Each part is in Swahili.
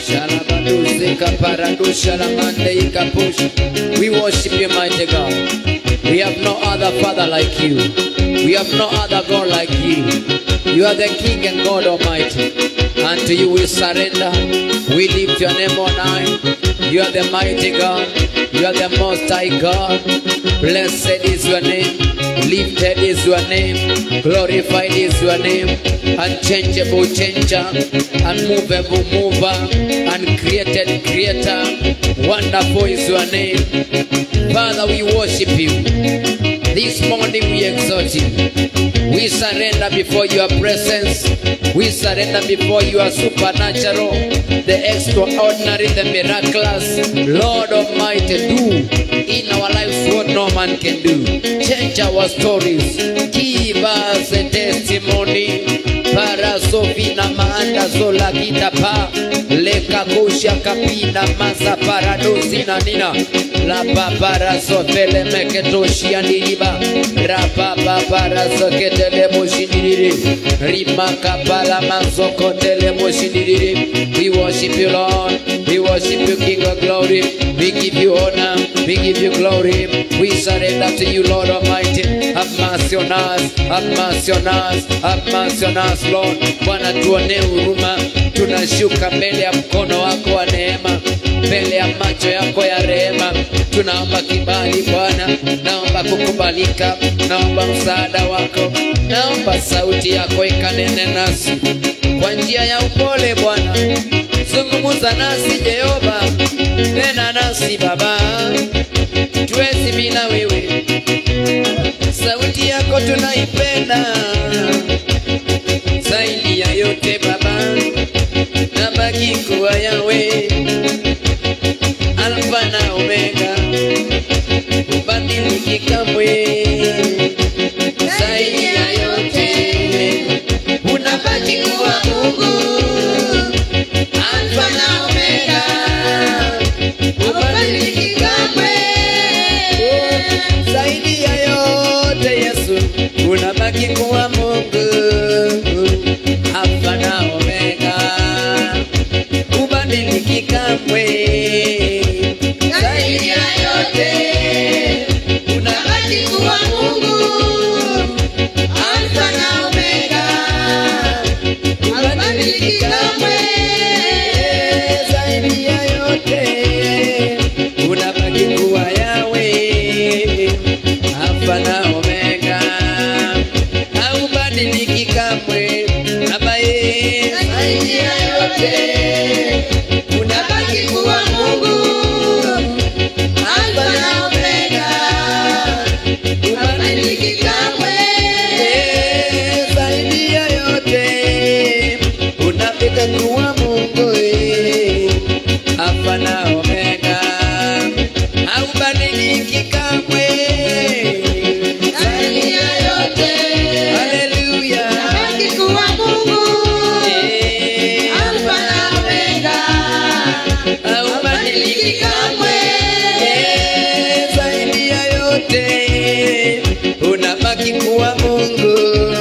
Shalabaduzika paradusha la mande ikapush. We worship you, mighty God. We have no other Father like you. We have no other God like you. You are the King and God Almighty. Unto you we surrender. We lift your name on high. You are the mighty God. You are the most high God. Blessed is your name. Lifted is your name. Glorified is your name. Unchangeable changer. Unmovable mover. Uncreated creator. Wonderful is your name. Father, we worship you. This morning we exalt you. We surrender before your presence. We surrender before your supernatural, the extraordinary, the miraculous. Lord Almighty, do in our lives what no man can do. Change our stories. Give us a testimony. Para sofina maanda zola kitapa leka kusha kapina masa paradosi na nina la papara sofele meketoshia niliba rapa papara soketele moshindiri rimaka pala masokotele moshindiri we worship you Lord we worship you King of glory we give you honor we give you glory we surrender to you Lord Almighty have mercy on us have mercy on us have mercy on us Lord Bwana tuonee huruma tunashuka mbele ya mkono wako wa neema mbele ya macho yako ya rehema tunaomba kibali Bwana naomba kukubalika naomba msaada wako naomba sauti yako ikanene nasi kwa njia ya upole Bwana zungumza nasi Jehova tena nasi Baba tuwezi bila wewe sauti yako tunaipenda zaidi ya yote Baba, nabaki kuwa yawe Alfa na Omega, ubadiliki kamwe. Zaidi ya yote unabaki kuwa Mungu, Alfa na Omega, ubadiliki kamwe. Zaidi ya yote Yesu, unabaki kuwa Mungu, Alfa na Omega, ubadiliki kamwe. Zaidi ya yote, unabaki kuwa Mungu, Alfa na Omega, ubadiliki kamwe. Zaidi ya yote, unabaki kuwa Yahweh, Alfa na Omega, haubadiliki kamwe. Baba ye, zaidi ya yote, unabaki kuwa Mungu, Alfa na Omega, hubadiliki kamwe. Zaidi ya yote, unabaki kuwa Mungu, eh, Alfa na Omega, haubadiliki kamwe. Zaidi ya yote, haleluya, Nabaki kuwa Mungu, eh, Alfa na Omega, haubadiliki kamwe. Eh, zaidi ya yote unabaki kuwa Mungu,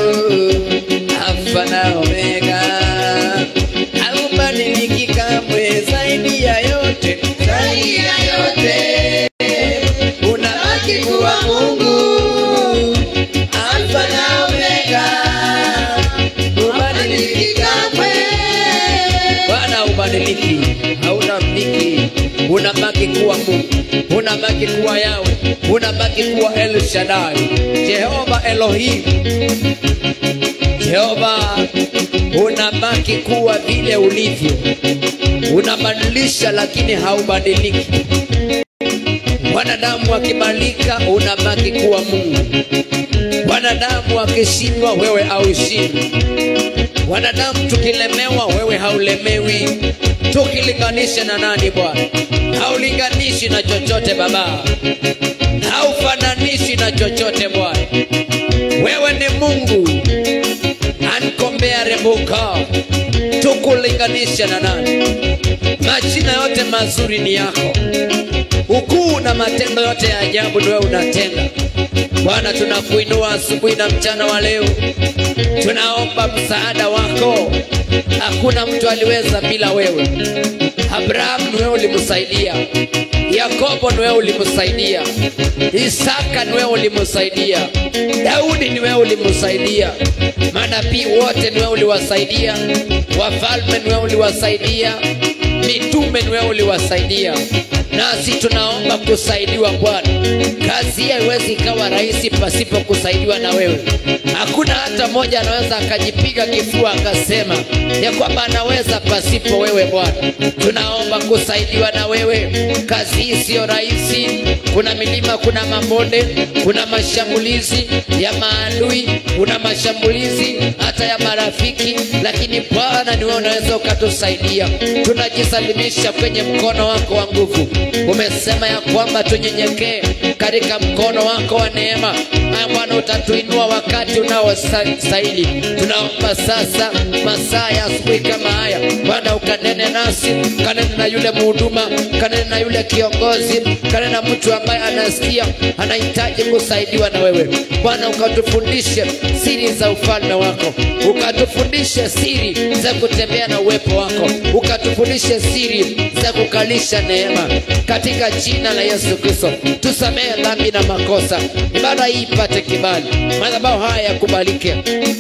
Alfa na Omega, haubadiliki kamwe. Zaidi ya yote, zaidi ya yote unabaki kuwa Mungu, Alfa na Omega, hubadiliki kamwe. Bwana ubadiliki, haunabadiliki, unabaki kuwa Mungu, unabaki kuwa Yawe, unabaki kuwa El Shaddai, Jehova Elohim, Jehova, unabaki kuwa vile ulivyo, unabadilisha lakini haubadiliki. Wanadamu akibadilika, unabaki kuwa Mungu. Wanadamu akishindwa, wewe haushindwi. Wanadamu tukilemewa, wewe haulemewi. Tukilinganisha na nani Bwana? Haulinganishi na chochote Baba, haufananishi na chochote Bwana. Wewe ni Mungu uncomparable God. Tukulinganisha na nani? Majina yote mazuri ni yako, ukuu na matendo yote ya ajabu ni wewe unatenda. Bwana, tunakuinua asubuhi na mchana wa leo, tunaomba msaada wako. Hakuna mtu aliweza bila wewe, abrahamu niwe ulimsaidia yakobo niwe ulimsaidia isaka niwe ulimsaidia daudi niwe ulimsaidia manabii wote niwe uliwasaidia wafalme niwe uliwasaidia mitume niwe uliwasaidia nasi tunaomba kusaidiwa bwana kazi hii haiwezi ikawa rahisi pasipo kusaidiwa na wewe hakuna hata mmoja anaweza akajipiga kifua akasema ya kwamba anaweza pasipo wewe bwana tunaomba kusaidiwa na wewe kazi hii siyo rahisi kuna milima kuna mabonde kuna mashambulizi ya maadui kuna mashambulizi hata ya marafiki lakini bwana niwe unaweza ukatusaidia tunajisalimisha kwenye mkono wako wa nguvu umesema ya kwamba tunyenyekee katika mkono wako wa neema Haya bwana utatuinua wakati unaostahili tunaomba sasa masaa ya asubuhi kama haya bwana ukanene nasi kanene na yule mhuduma kanene na yule kiongozi kanene na mtu ambaye anasikia anahitaji kusaidiwa na wewe bwana ukatufundishe siri za ufalme wako ukatufundishe siri za kutembea na uwepo wako ukatufundishe siri za kukalisha neema katika jina la yesu kristo tusamehe dhambi na makosa ibada hii ipate kibali madhabahu haya yakubalike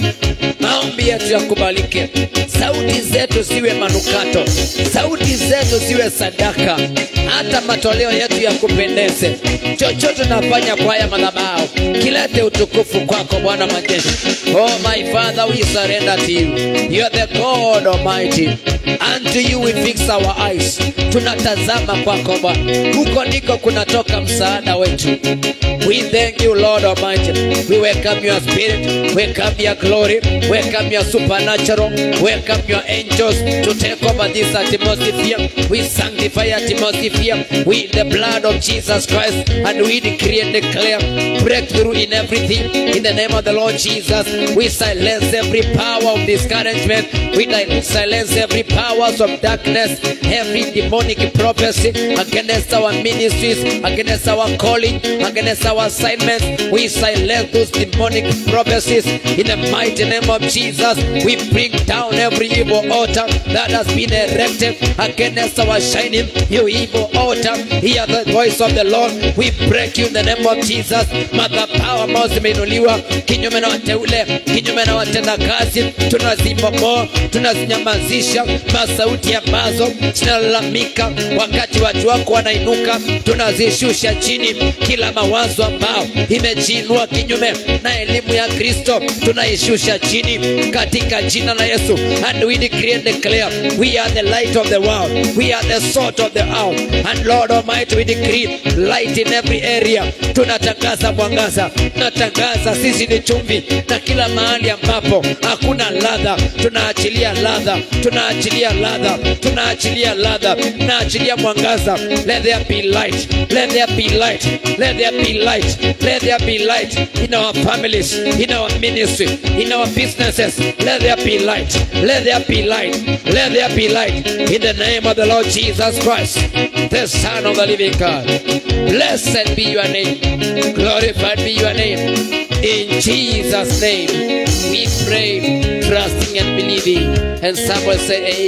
maombi yetu yakubalike sauti zetu ziwe manukato sauti zetu ziwe sadaka hata matoleo yetu yakupendeze chochote nafanya kwa haya madhabahu kilete utukufu kwako bwana majeshi oh my father we surrender to you you are the god almighty unto you we fix our eyes tunatazama kwako bwana huko ndiko kunatoka msaada wetu we thank you lord almighty we welcome your spirit welcome your glory welcome your supernatural welcome your angels to take over this atmosphere we sanctify atmosphere with the blood of jesus christ and we decree and declare breakthrough in everything in the name of the lord jesus we silence every power of discouragement we di- silence every powers of darkness every demonic prophecy against our ministries against our calling against our assignments we silence those demonic prophecies in the mighty name of jesus we bring down every evil altar that has been erected against our shining you evil altar hear the voice of the lord we break you in the name of jesus madhabahu ambayo zimeinuliwa kinyume na wateule kinyume na watendakazi tunazibomoa tunazinyamazisha masauti ambazo zinalalamika wakati watu wako wanainuka tunazishusha chini kila mawazo ambao imejiinua kinyume na elimu ya kristo tunaishusha chini katika jina la yesu and we decree and declare we are the light of the world we are the salt of the earth and lord almighty we decree light in every area tunatangaza mwangaza tunatangaza sisi ni chumvi na kila mahali ambapo hakuna ladha tunaachilia ladha tunaachilia ladha tunaachilia ladha tunaachilia mwangaza let there be light let there be light let there be light let there be light in our families in our ministry in our businesses let there be light let there be light let there be light in the name of the lord jesus christ the son of the living god blessed be your name glorified be your name in jesus name we pray trusting and believing and someone say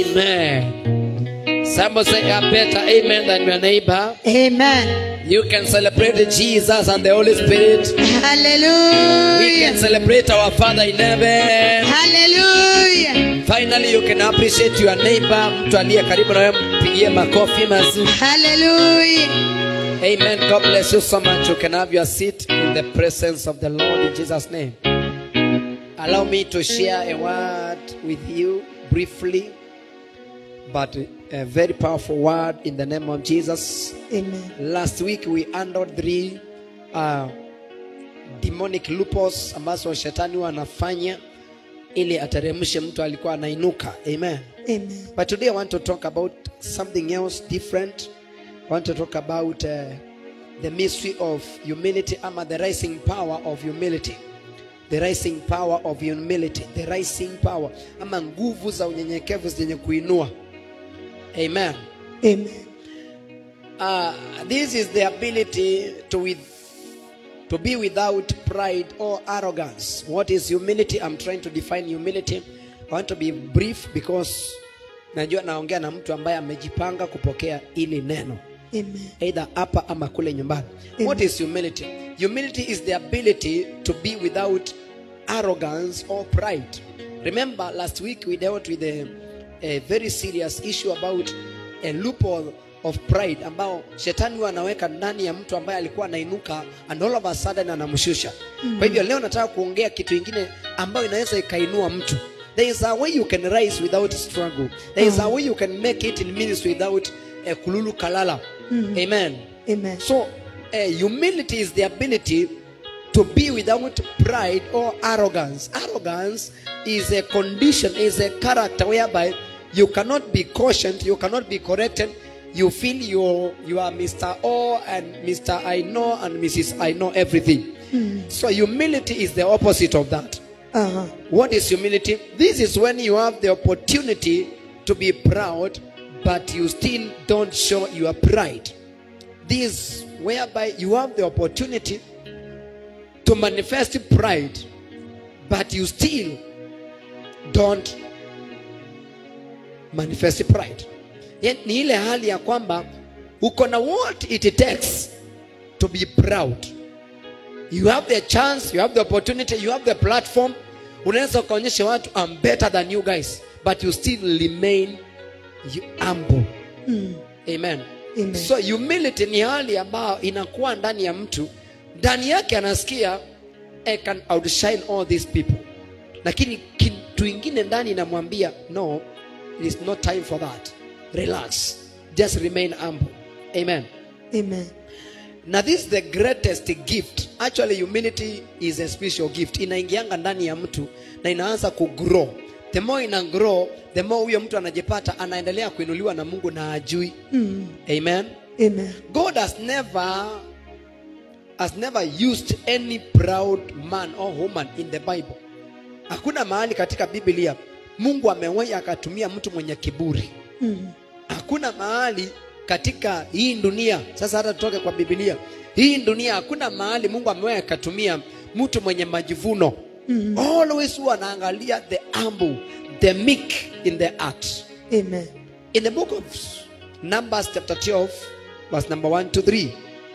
amen someone say a better amen than your neighbor Amen. you can celebrate Jesus and the Holy Spirit. We can Hallelujah. celebrate our Father in heaven. Hallelujah. Finally, you can appreciate your neighbor. Mtu aliye karibu na wewe mpigie makofi mazuri. Hallelujah. Amen. God bless you so much. You can have your seat in the presence of the Lord in Jesus' name. Allow me to share a word with you briefly, but a very powerful word in the name of Jesus. Amen. last week we handled three uh, demonic loopholes ambazo shetani huwa anafanya ili ateremshe mtu alikuwa anainuka amen Amen. but today i want to talk about something else different i want to talk about uh, the mystery of humility ama the rising power of humility the rising power of humility the rising power ama nguvu za unyenyekevu zenye kuinua amen Amen. Uh, this is the ability to with to be without pride or arrogance. What is humility? I'm trying to define humility. I want to be brief because najua naongea na mtu ambaye amejipanga kupokea ili neno Amen. either hapa ama kule nyumbani Amen. what is humility humility is the ability to be without arrogance or pride remember last week we dealt with a, a very serious issue about a loophole of pride ambao shetani huwa anaweka ndani ya mtu ambaye alikuwa anainuka and all of a sudden anamshusha kwa hivyo leo nataka kuongea kitu ingine ambayo inaweza ikainua mtu there is a way you can rise without struggle there is a way you can make it in ministry without uh, kululu kalala amen Amen. so uh, humility is the ability to be without pride or arrogance arrogance is a condition is a character whereby you cannot be cautioned you cannot be corrected you feel you you are mr o and mr i know and mrs i know everything so humility is the opposite of that Aha. what is humility? This is when you have the opportunity to be proud, but you still don't show your pride. This whereby you have the opportunity to manifest pride, but you still don't manifest pride. Yaani Ni ile hali ya kwamba uko na what it takes to be proud. You have the chance, you have the opportunity, you have the platform. Unaweza ukaonyesha watu I'm better than you guys, but you still remain you humble. Mm. Amen. Amen. So humility ni hali ambayo inakuwa ndani ya mtu, ndani yake anasikia I can outshine all these people, lakini kitu ingine ndani inamwambia no, it is not time for that. Relax, just remain humble. Amen. Amen. Now this is the greatest gift. Actually humility is a special gift. Inaingianga ndani ya mtu na inaanza kugrow. The more ina grow, the more huyo mtu anajipata anaendelea kuinuliwa na Mungu na ajui. Mm. Amen. Amen. God has never has never used any proud man or woman in the Bible. Hakuna mahali katika Biblia Mungu amewahi akatumia mtu mwenye kiburi. Mm. Hakuna mahali katika hii dunia, sasa hata tutoke kwa Biblia, hii dunia hakuna mahali Mungu amewahi akatumia mtu mwenye majivuno. Mm. Always huwa anaangalia the humble, the meek in the heart. Amen. In the book of Numbers chapter 12, verse number 1 to 3,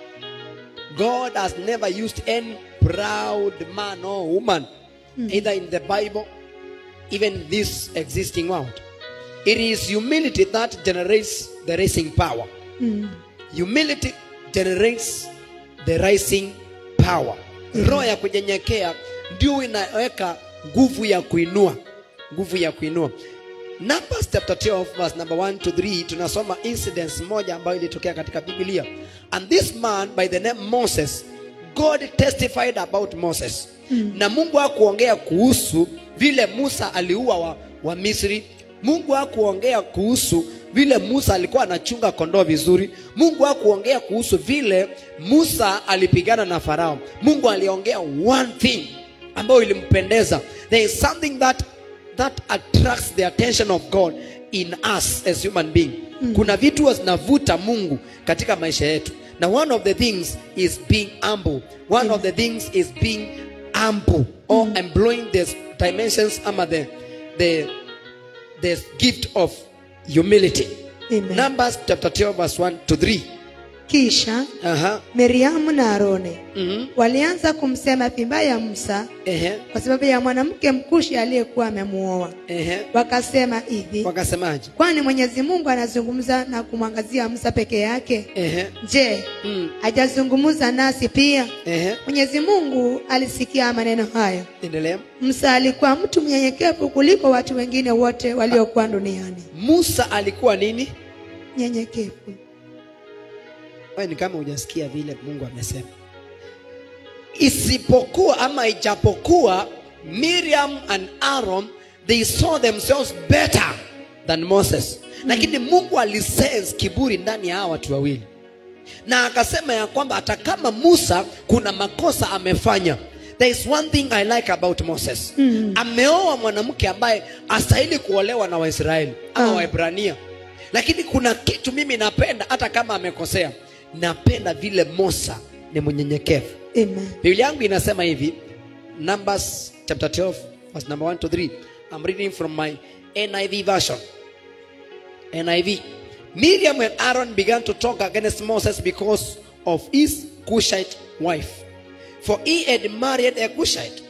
God has never used any proud man or woman, either in the Bible, even this existing world. It is humility that generates the rising power. Mm. Humility generates the rising power. Roho ya kunyenyekea ndio inaweka nguvu ya kuinua, nguvu ya kuinua. Numbers chapter 12 verse number 1 to 3 tunasoma incidents moja ambayo ilitokea katika Biblia. And this man by the name Moses, God testified about Moses. Na Mungu hakuongea kuhusu vile Musa aliua wa, wa Misri. Mungu hakuongea kuhusu vile Musa alikuwa anachunga kondoo vizuri. Mungu hakuongea kuhusu vile Musa alipigana na Farao. Mungu aliongea one thing ambayo ilimpendeza. There is something that that attracts the attention of God in us as human being. Kuna vitu huwa zinavuta Mungu katika maisha yetu. Na one of the things is being humble. One of the things is being humble or employing the dimensions ama the the the gift of humility. Amen. Numbers chapter 12 verse 1 to 3. Kisha Aha. Miriamu na Aroni Mhm. walianza kumsema vibaya Musa Ehe. kwa sababu ya mwanamke mkushi aliyekuwa amemuoa. Ehe. Wakasema hivi, Wakasemaje? kwani Mwenyezi Mungu anazungumza na kumwangazia Musa peke yake? Ehe. Je, Mm. hajazungumza nasi pia? Ehe. Mwenyezi Mungu alisikia maneno hayo. Endelea. Musa alikuwa mtu mnyenyekevu kuliko watu wengine wote waliokuwa duniani. Musa alikuwa nini? Nyenyekevu. Wewe ni kama hujasikia vile Mungu amesema. Isipokuwa ama ijapokuwa Miriam and Aaron they saw themselves better than Moses. Lakini Mungu alisense kiburi ndani ya hawa watu wawili. Na akasema ya kwamba hata kama Musa kuna makosa amefanya. There is one thing I like about Moses. Ameoa mwanamke ambaye astahili kuolewa na Waisraeli ama Ah. Waebrania. Lakini kuna kitu mimi napenda hata kama amekosea. Napenda vile Musa ni mnyenyekevu. Amen. Biblia yangu inasema hivi, Numbers chapter 12 verse number 1 to 3. I'm reading from my NIV version. NIV. Miriam and Aaron began to talk against Moses because of his Cushite wife. For he had married a Cushite.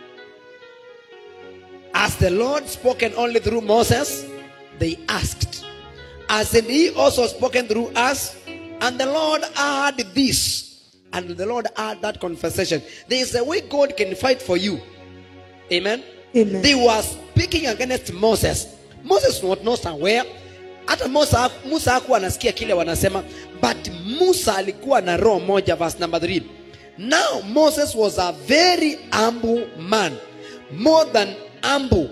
As the Lord spoken only through Moses, they asked, Hasn't he also spoken through us? And the Lord heard this. And the Lord heard that conversation. There is a way God can fight for you. Amen. Amen. They were speaking against Moses. Moses was not aware. Hata Musa, Musa hakuwa anasikia kile wanasema, but Musa alikuwa na roho moja, verse number 3. Now Moses was a very humble man, more than humble.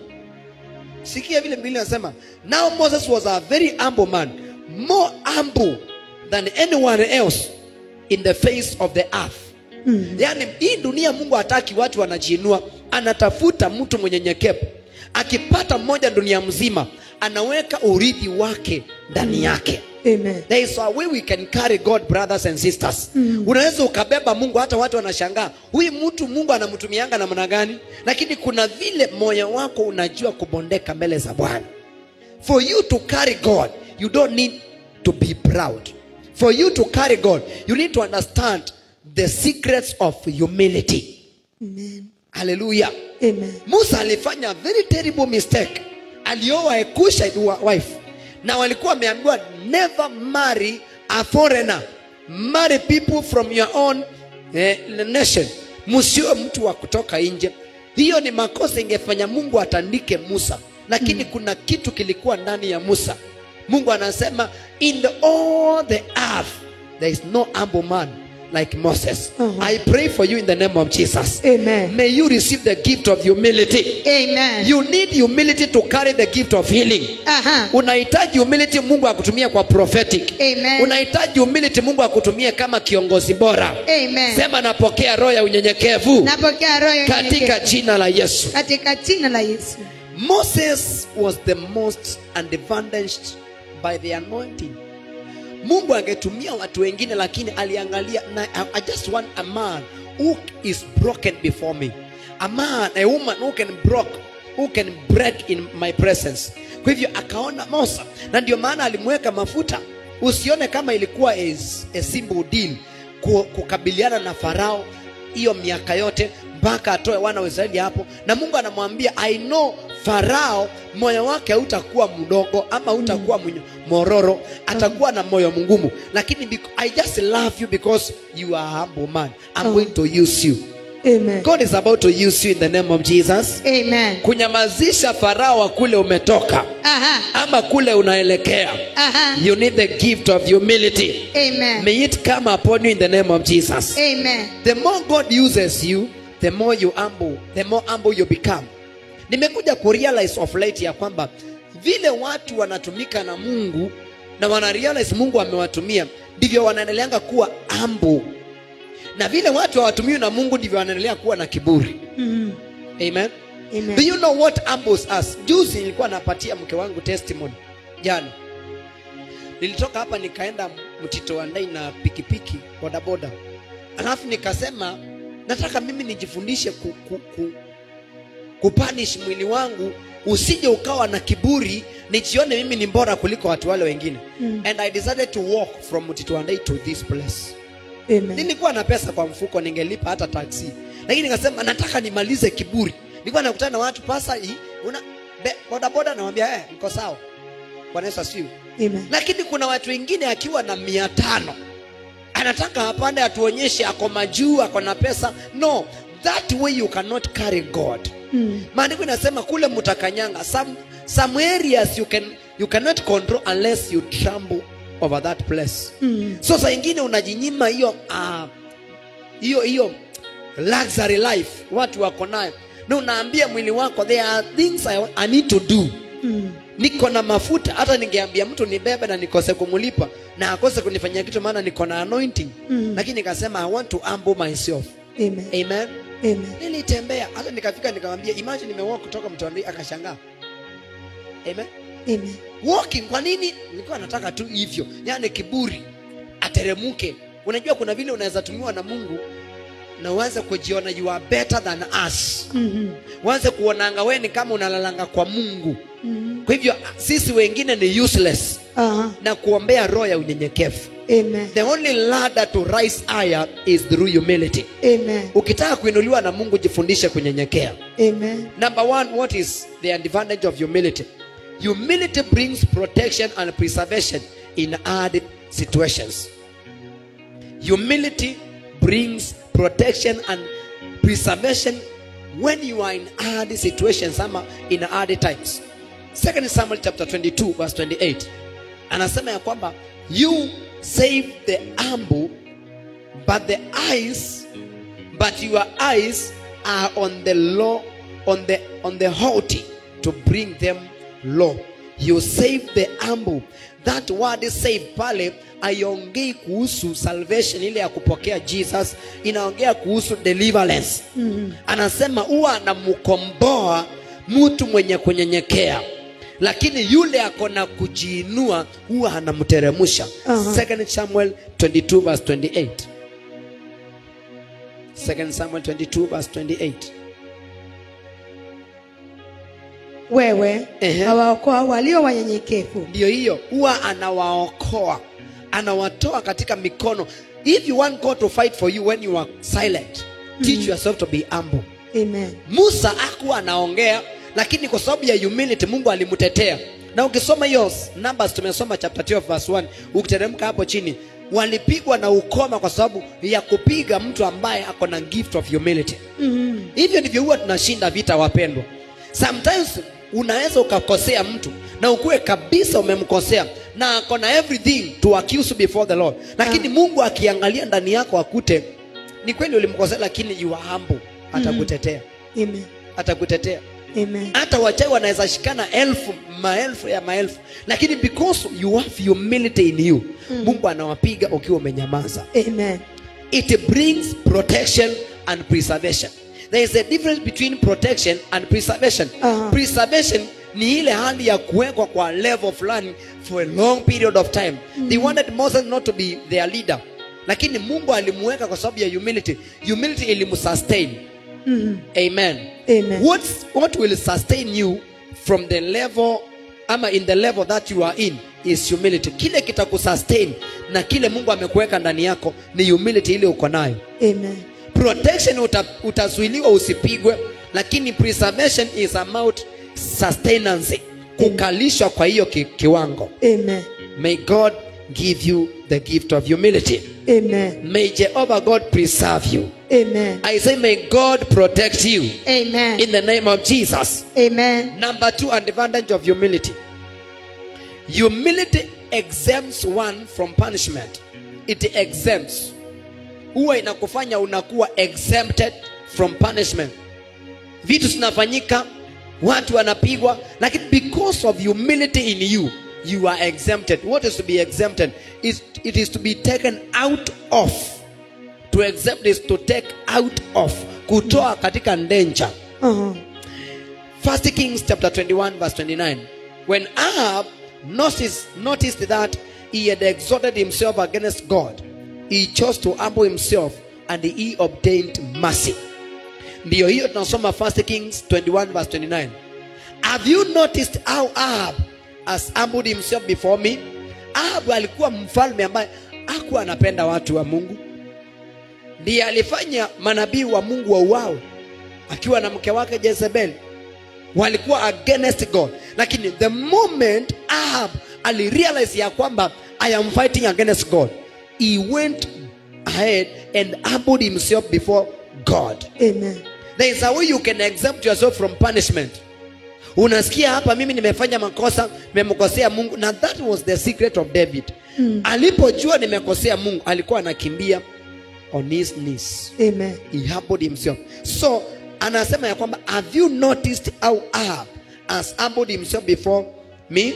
Sikia vile Biblia inasema, now Moses was a very humble man, more humble than anyone else in the face of the earth. Yaani hii dunia Mungu hataki watu wanajiinua, anatafuta mtu mwenye nyekevu. Akipata mmoja dunia mzima, anaweka urithi wake ndani yake. Amen. There is a way we can carry God brothers and sisters. Unaweza ukabeba Mungu hata watu wanashangaa. Huyu mtu Mungu anamtumianga namna gani? Lakini kuna vile moyo wako unajua kubondeka mbele za Bwana. For you to carry God, you don't need to be proud. For you to carry God, you need to understand the secrets of humility. Amen. Hallelujah. Amen. Musa alifanya very terrible mistake. Alioa a Cushite wa- wife na walikuwa wameambiwa never marry a foreigner, marry people from your own eh, nation. Msiwe mtu wa kutoka nje. Hiyo ni makosa, ingefanya Mungu atandike Musa, lakini kuna kitu kilikuwa ndani ya Musa. Mungu anasema in the all the earth there is no humble man like Moses. Mhm. I pray for you in the name of Jesus. Amen. May you receive the gift of humility. Amen. You need humility to carry the gift of healing. Aha. Unahitaji humility Mungu akutumie kwa prophetic. Amen. Unahitaji humility Mungu akutumie kama kiongozi bora. Amen. Sema napokea roho ya unyenyekevu Napokea roho ya katika unyenyekevu. jina la Yesu. katika jina la Yesu. Moses was the most advantaged by the anointing. Mungu angetumia watu wengine lakini aliangalia na, I, I just want a man who is broken before me. A man, a woman who can broke, who can break in my presence. Kwa hivyo akaona Musa na ndio maana alimweka mafuta. Usione kama ilikuwa a, a simple deal ku- kukabiliana na Farao hiyo miaka yote mpaka atoe wana wa Israeli hapo, na Mungu anamwambia I know Farao moyo wake hautakuwa mdogo ama hautakuwa mm. mororo, atakuwa na moyo mgumu, lakini bec- I just love you because you are a humble man. I'm Oh. going to use you. Amen. God is about to use you in the name of Jesus. Amen. Kunyamazisha Farao wa kule umetoka Aha. ama kule unaelekea. Aha. You need the gift of humility. Amen. May it come upon you in the name of Jesus. Amen. The more God uses you, the more you humble, the more humble you become. Nimekuja kurealize of late ya kwamba vile watu wanatumika na Mungu na wanarealize Mungu amewatumia ndivyo wanaendeleanga kuwa humble, na vile watu hawatumiwi na Mungu ndivyo wanaendelea kuwa na kiburi. Mhm. Amen. Do Amen. you know what humbles us? Juzi nilikuwa napatia mke wangu testimony jana. Nilitoka hapa nikaenda Mtito wa Ndai na pikipiki bodaboda, alafu nikasema nataka mimi nijifundishe ku, ku, ku, kupanish mwili wangu usije ukawa na kiburi nijione mimi ni bora kuliko watu wale wengine Mm. and I decided to walk from Mtito wa Ndai to this place. Amen. Nilikuwa na pesa kwa mfuko, ningelipa hata taksi, lakini nikasema nataka nimalize kiburi. Nilikuwa nakutana na watu pasa hii una be- bodaboda, namwambia eh, niko sawa. Bwana Yesu asifiwe. Amen. Lakini kuna watu wengine akiwa na mia tano anataka apande atuonyeshe ako majuu, ako na pesa. No, that way you cannot carry God. Mm. Maandiko inasema kule mtakanyanga some, some areas you can you cannot control unless you trample over that place. Mm. So saa ingine unajinyima hiyo ah, hiyo hiyo luxury life watu wako nayo, na unaambia mwili wako there are things I, I need to do. Mm. Niko na mafuta, hata ningeambia mtu nibebe na nikose kumulipa na akose kunifanyia kitu, maana niko na anointing Mm. lakini nikasema I want to humble myself. Amen. Amen. Amen. Nilitembea hata nikafika, nikamwambia imagine nimewalk kutoka Mtwandei, akashangaa. Amen. Amen. walking kwa nini nilikuwa nataka tu hivyo yani kiburi ateremuke unajua kuna vile unaweza tumiwa na mungu na uanze kujiona you are better than us Mhm. uanze kuonanga wewe ni kama unalalanga kwa mungu Mhm. kwa hivyo sisi wengine ni useless Aha. na kuombea roho ya unyenyekevu Amen. the only ladder to rise higher is through humility Amen. ukitaka kuinuliwa na mungu jifundishe kunyenyekea Amen. number one what is the advantage of humility humility brings protection and preservation in hard situations humility brings protection and preservation when you are in hard situations ama in hard times second samuel chapter 22 verse 28 anasema ya kwamba you save the humble but the eyes but your eyes are on the low on the on the haughty to bring them low you save the humble that word save pale aiongei kuhusu salvation ile ya kupokea jesus inaongea kuhusu deliverance mm-hmm. anasema huwa anamkomboa mtu mwenye kunyenyekea lakini yule ako na kujiinua huwa anamteremsha Aha. 2 samuel 22 verse 28 2 Samuel 22 verse 28. Wewe Ehe. hawaokoa walio wanyenyekevu. Ndio hiyo, huwa anawaokoa, anawatoa katika mikono. If you want God to fight for you when you are silent, teach yourself to be humble. Amen. Musa hakuwa anaongea, lakini kwa sababu ya humility Mungu alimtetea. Na ukisoma hiyo Numbers, tumesoma chapter 12 verse 1, ukiteremka hapo chini, walipigwa na ukoma kwa sababu ya kupiga mtu ambaye ako na gift of humility. Mhm. hivyo ndivyo huwa tunashinda vita wapendwa sometimes unaweza ukakosea mtu na ukuwe kabisa umemkosea na ako na everything to accuse before the lord lakini mungu akiangalia ndani yako akute ni kweli ulimkosea lakini you are humble atakutetea Amen. atakutetea Amen. hata wachawi wanaweza shikana elfu maelfu ya maelfu lakini because you have humility in you mungu anawapiga ukiwa umenyamaza Amen. it brings protection and preservation there is a difference between protection and preservation Aha. preservation ni ile hali ya kuwekwa kwa level fulani for a long period of time they wanted moses not to be their leader lakini mungu alimuweka kwa sababu ya humility humility ilimsustain Mhm. amen Amen. What's, what will sustain you from the level ama in the level that you are in is humility kile kitakusustain na kile mungu amekuweka ndani yako ni humility ile uko nayo Amen. protection uta, utazuiliwa usipigwe lakini preservation is about sustenance kukalishwa kwa hiyo ki, kiwango Amen. may god give you the gift of humility Amen. may jehovah god preserve you Amen. i say may god protect you Amen. in the name of jesus Amen. Number two, an advantage of humility. Humility exempts one from punishment. It exempts. Huwa inakufanya unakuwa exempted from punishment. Vitu zinafanyika, watu wanapigwa, lakini because of humility in you, you are exempted. What is to be exempted? Is it is to be taken out of. To exempt is to take out of. Kutoa katika danger. Uh-huh. First Kings chapter 21 verse 29. When Ahab noticed, noticed that he had exalted himself against God, he chose to humble himself and he obtained mercy. Ndiyo hiyo tunasoma First Kings 21 verse 29. Have you noticed how Ahab has humbled himself before me? Ahab alikuwa mfalme ambaye hakuwa anapenda watu wa Mungu. Ndiye alifanya manabii wa Mungu wauawe akiwa na mke wake Jezebel walikuwa against God, lakini the moment Ahab alirealize ya kwamba I am fighting against God, he went ahead and humbled himself before God. Amen. There is a way you can exempt yourself from punishment. Unasikia hapa, mimi nimefanya makosa, nimemkosea Mungu, na that was the secret of David. Alipojua nimekosea Mungu, alikuwa anakimbia on his knees Amen. he humbled himself so anasema ya kwamba have you noticed how Ahab has humbled himself before me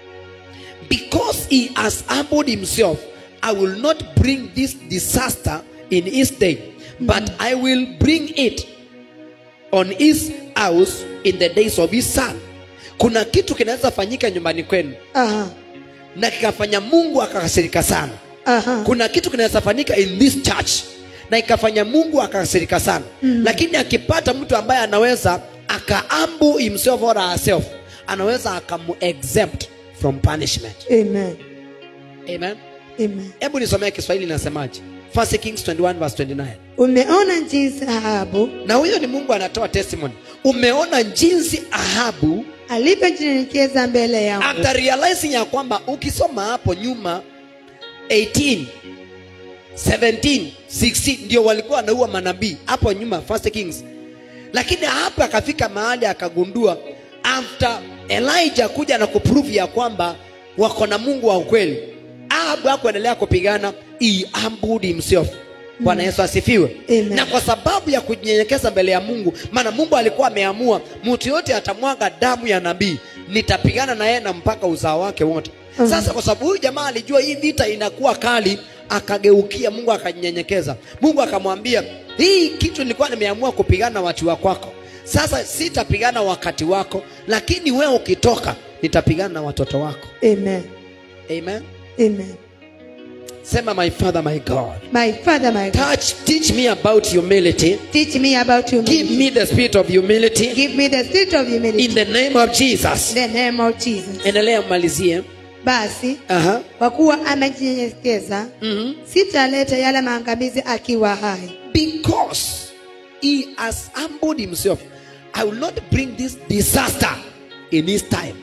because he has humbled himself I will not bring this disaster in his day but I will bring it on his house in the days of his son kuna kitu kinaweza fanyika nyumbani kwenu Aha. na kikafanya mungu akakasirika sana Aha. kuna kitu kinaweza fanyika in this church na ikafanya mungu akakasirika sana mm. lakini akipata mtu ambaye anaweza akaambu himself or herself anaweza akamu exempt from punishment Amen. amen Amen. hebu nisomee kiswahili inasemaje 1 kings 21 verse 29 Umeona jinsi Ahabu na huyo ni mungu anatoa testimony umeona jinsi ahabu alivyojinyenyekeza mbele yangu after realizing ya kwamba ukisoma hapo nyuma 18 17 16 ndio walikuwa wanaua manabii hapo nyuma first kings lakini hapa akafika mahali akagundua after elijah kuja na kuprove ya kwamba wako na mungu wa ukweli ahabu hakuendelea kupigana he humbled himself bwana yesu asifiwe Amen. na kwa sababu ya kujinyenyekeza mbele ya mungu maana mungu alikuwa ameamua mtu yote atamwaga damu ya nabii nitapigana na yeye na mpaka uzao wake wote Mhm. sasa kwa sababu huyu jamaa alijua hii vita inakuwa kali akageukia mungu akajinyenyekeza mungu akamwambia hii kitu nilikuwa nimeamua kupigana na watu wa kwako sasa sitapigana wakati wako lakini wewe ukitoka nitapigana na watoto wako Amen. amen Amen. sema my father my god My Father, my God, touch teach me about humility teach me about you. give me the spirit of humility Give me the spirit of humility. in the name of jesus In the name of Jesus. endelea mmalizie Basi Aha. kwa kuwa amejinyenyekeza, Mhm. sitaleta yale maangamizi akiwa hai. because he has humbled himself i will not bring this disaster in his time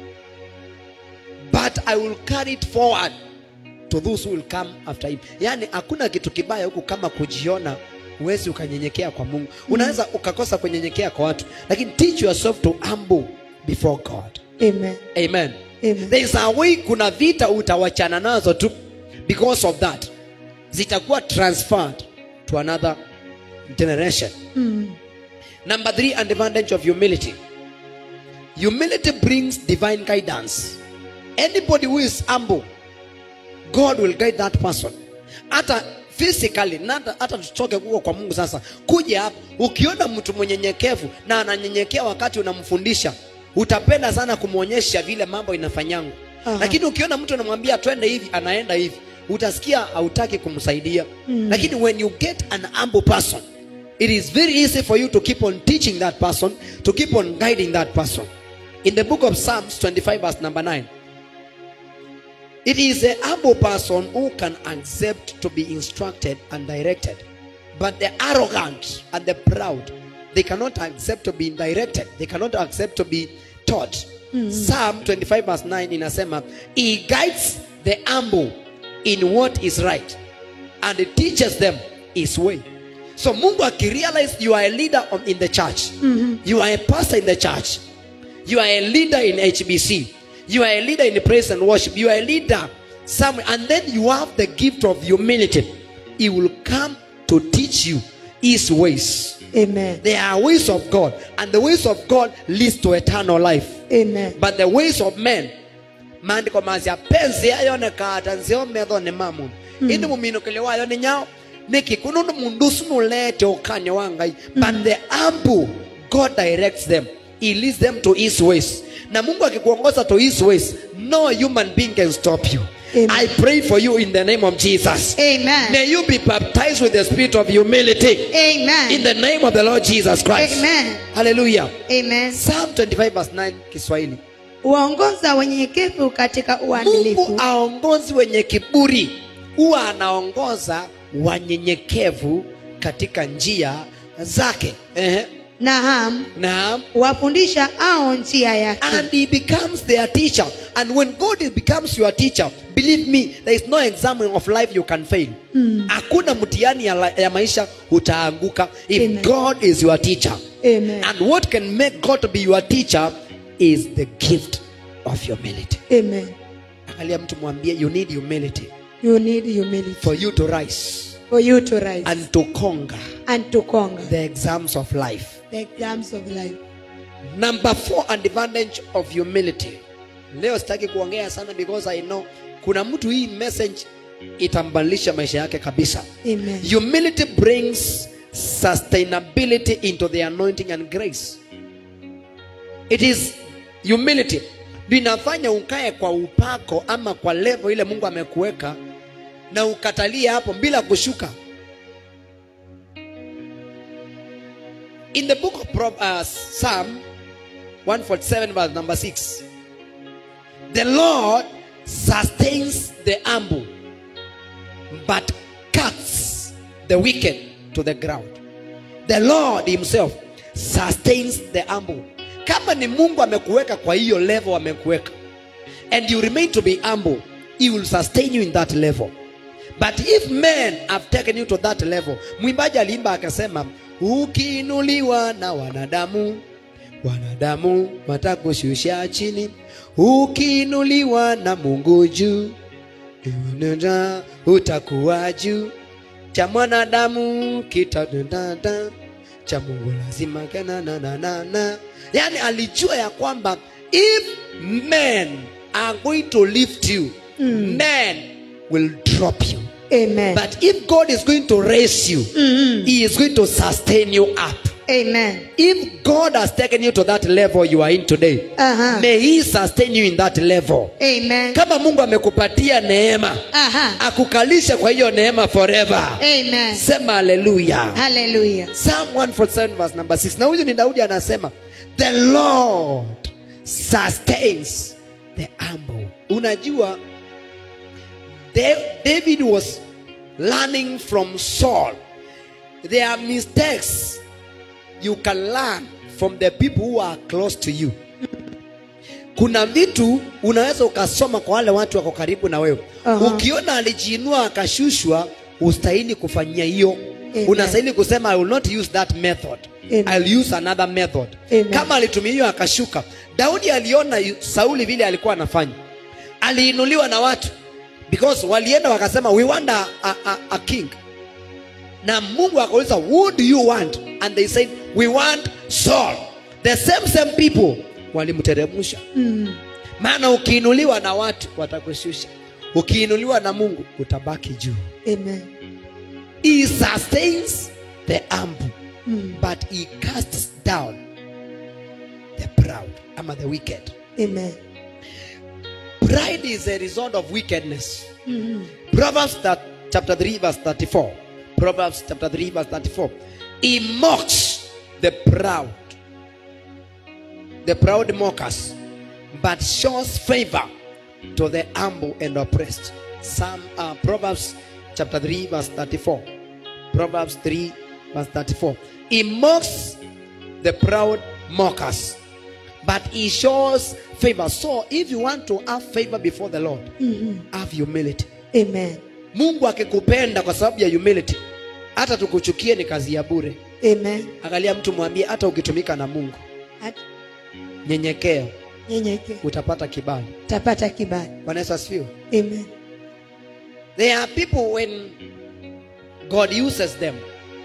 but i will carry it forward to those who will come after him yaani hakuna kitu kibaya huku kama kujiona huwezi ukanyenyekea kwa mungu unaweza ukakosa kunyenyekea kwa watu lakini teach yourself to humble before god Amen. amen Amen. there is a way kuna vita utawachana nazo tu because of that zitakuwa transferred to another generation Mm. number three an advantage of humility humility brings divine guidance anybody who is humble god will guide that person hata physically na hata- hata tutoke huko kwa mungu sasa kuja hapa ukiona mtu mwenyenyekevu na ananyenyekea wakati unamfundisha utapenda sana kumwonyesha vile mambo inafanyangu Aha. lakini ukiona mtu anamwambia twende hivi anaenda hivi utasikia hautaki kumsaidia Mm. lakini when you get an humble person it is very easy for you to keep on teaching that person to keep on guiding that person in the book of psalms 25 verse number 9 it is a humble person who can accept to be instructed and directed. But the arrogant and the proud, they cannot accept to be directed. They cannot accept to be taught. Psalm 25 verse 9 inasema, He guides the humble in what is right and he teaches them his way. So Mungu akirealize you are a leader on- in the church, you are a pastor in the church, you are a leader in HBC. You are a leader in praise and worship. You are a leader somewhere. And then you have the gift of humility. He will come to teach you his ways. Amen. There are ways of God. And the ways of God leads to eternal life. Amen. But the ways of men, maandiko mazia penzi yayonekata nziometho ni mamu indi muminukile wayo ni nyao niki kununu mundu sunulete ukanya wa ngai but the humble god directs them he leads them to his ways na mungu akikuongoza to his ways no human being can stop you Amen. i pray for you in the name of jesus Amen. may you be baptized with the spirit of humility Amen. in the name of the lord jesus christ Amen. hallelujah Amen. psalm 25 verse 9 kiswahili Uongoza wenyenyekevu katika uadilifu mungu aongozi wenye kiburi huwa anaongoza wanyenyekevu katika njia zake Ehe. Naam, naam wafundisha ao njia yake. and he becomes their teacher and when god becomes your teacher believe me there is no exam of life you can fail hakuna mtihani ya, la- ya maisha utaanguka if Amen. god is your teacher Amen. and what can make god to be your teacher is the gift of humility Amen. angalia mtu mwambie you need humility You need humility for you to rise for you to rise and to conquer and to conquer the exams of life. the exams of life. Number four, an advantage of humility. Leo sitaki kuongea sana because I know kuna mtu hii message itambadilisha maisha yake kabisa. Amen. Humility brings sustainability into the anointing and grace. It is humility linafanya ukae kwa upako ama kwa level ile Mungu amekuweka na ukatalie hapo bila kushuka. In the book of Prob- uh, Psalm 147 verse number 6 the lord sustains the humble but cuts the wicked to the ground the lord himself sustains the humble kama ni mungu amekuweka kwa hiyo level amekuweka and you remain to be humble he will sustain you in that level but if men have taken you to that level mwimbaji aliimba akasema ukiinuliwa na wanadamu wanadamu watakushusha chini ukiinuliwa na mungu juu Nda, utakuwa juu cha mwanadamu kitadadada cha mungu lazima kenananana yani alijua ya kwamba if men are going to lift you Mm. men will drop you Amen. but if god is going to raise you Mm-mm. he is going to sustain you up Amen. if god has taken you to that level you are in today Aha. may he sustain you in that level Amen. kama mungu amekupatia neema Aha. akukalisha kwa hiyo neema forever Amen. sema haleluya Hallelujah. psalm 147 verse number 6 na huyu ni daudi anasema the lord sustains the humble unajua Da- david was learning from saul there are mistakes you can learn from the people who are close to you kuna vitu unaweza ukasoma kwa wale watu wako karibu na wewe Aha. ukiona alijiinua akashushwa ustahili kufanyia hiyo Amen. unastahili kusema i will not use that method Amen. I'll use another method Amen. kama alitumia hiyo akashuka daudi aliona yu- sauli vile alikuwa anafanya aliinuliwa na watu because walienda wakasema we want a, a, a, a king na mungu akauliza who do you want and they said we want saul the same same people walimteremsha Mm. maana ukiinuliwa na watu watakushusha ukiinuliwa na mungu utabaki juu Amen. he sustains the humble Mm. but he casts down the proud ama the wicked Amen. pride is a result of wickedness Mm. proverbs that, chapter 3 verse 34 proverbs chapter 3 verse 34 he mocks the proud the proud mockers but shows favor to the humble and oppressed Psalm, uh, proverbs chapter 3 verse 34 proverbs 3 verse 34 he mocks the proud mockers but he shows favor so if you want to have favor before the lord Mhm. have humility Amen. mungu akikupenda kwa sababu ya humility hata tukuchukie ni kazi ya bure Amen. angalia mtu mwambie hata ukitumika na mungu Hata nyenyekea nyenyeke utapata kibali tapata kibali. bwana yesu asifiwe Amen. there are people when god uses them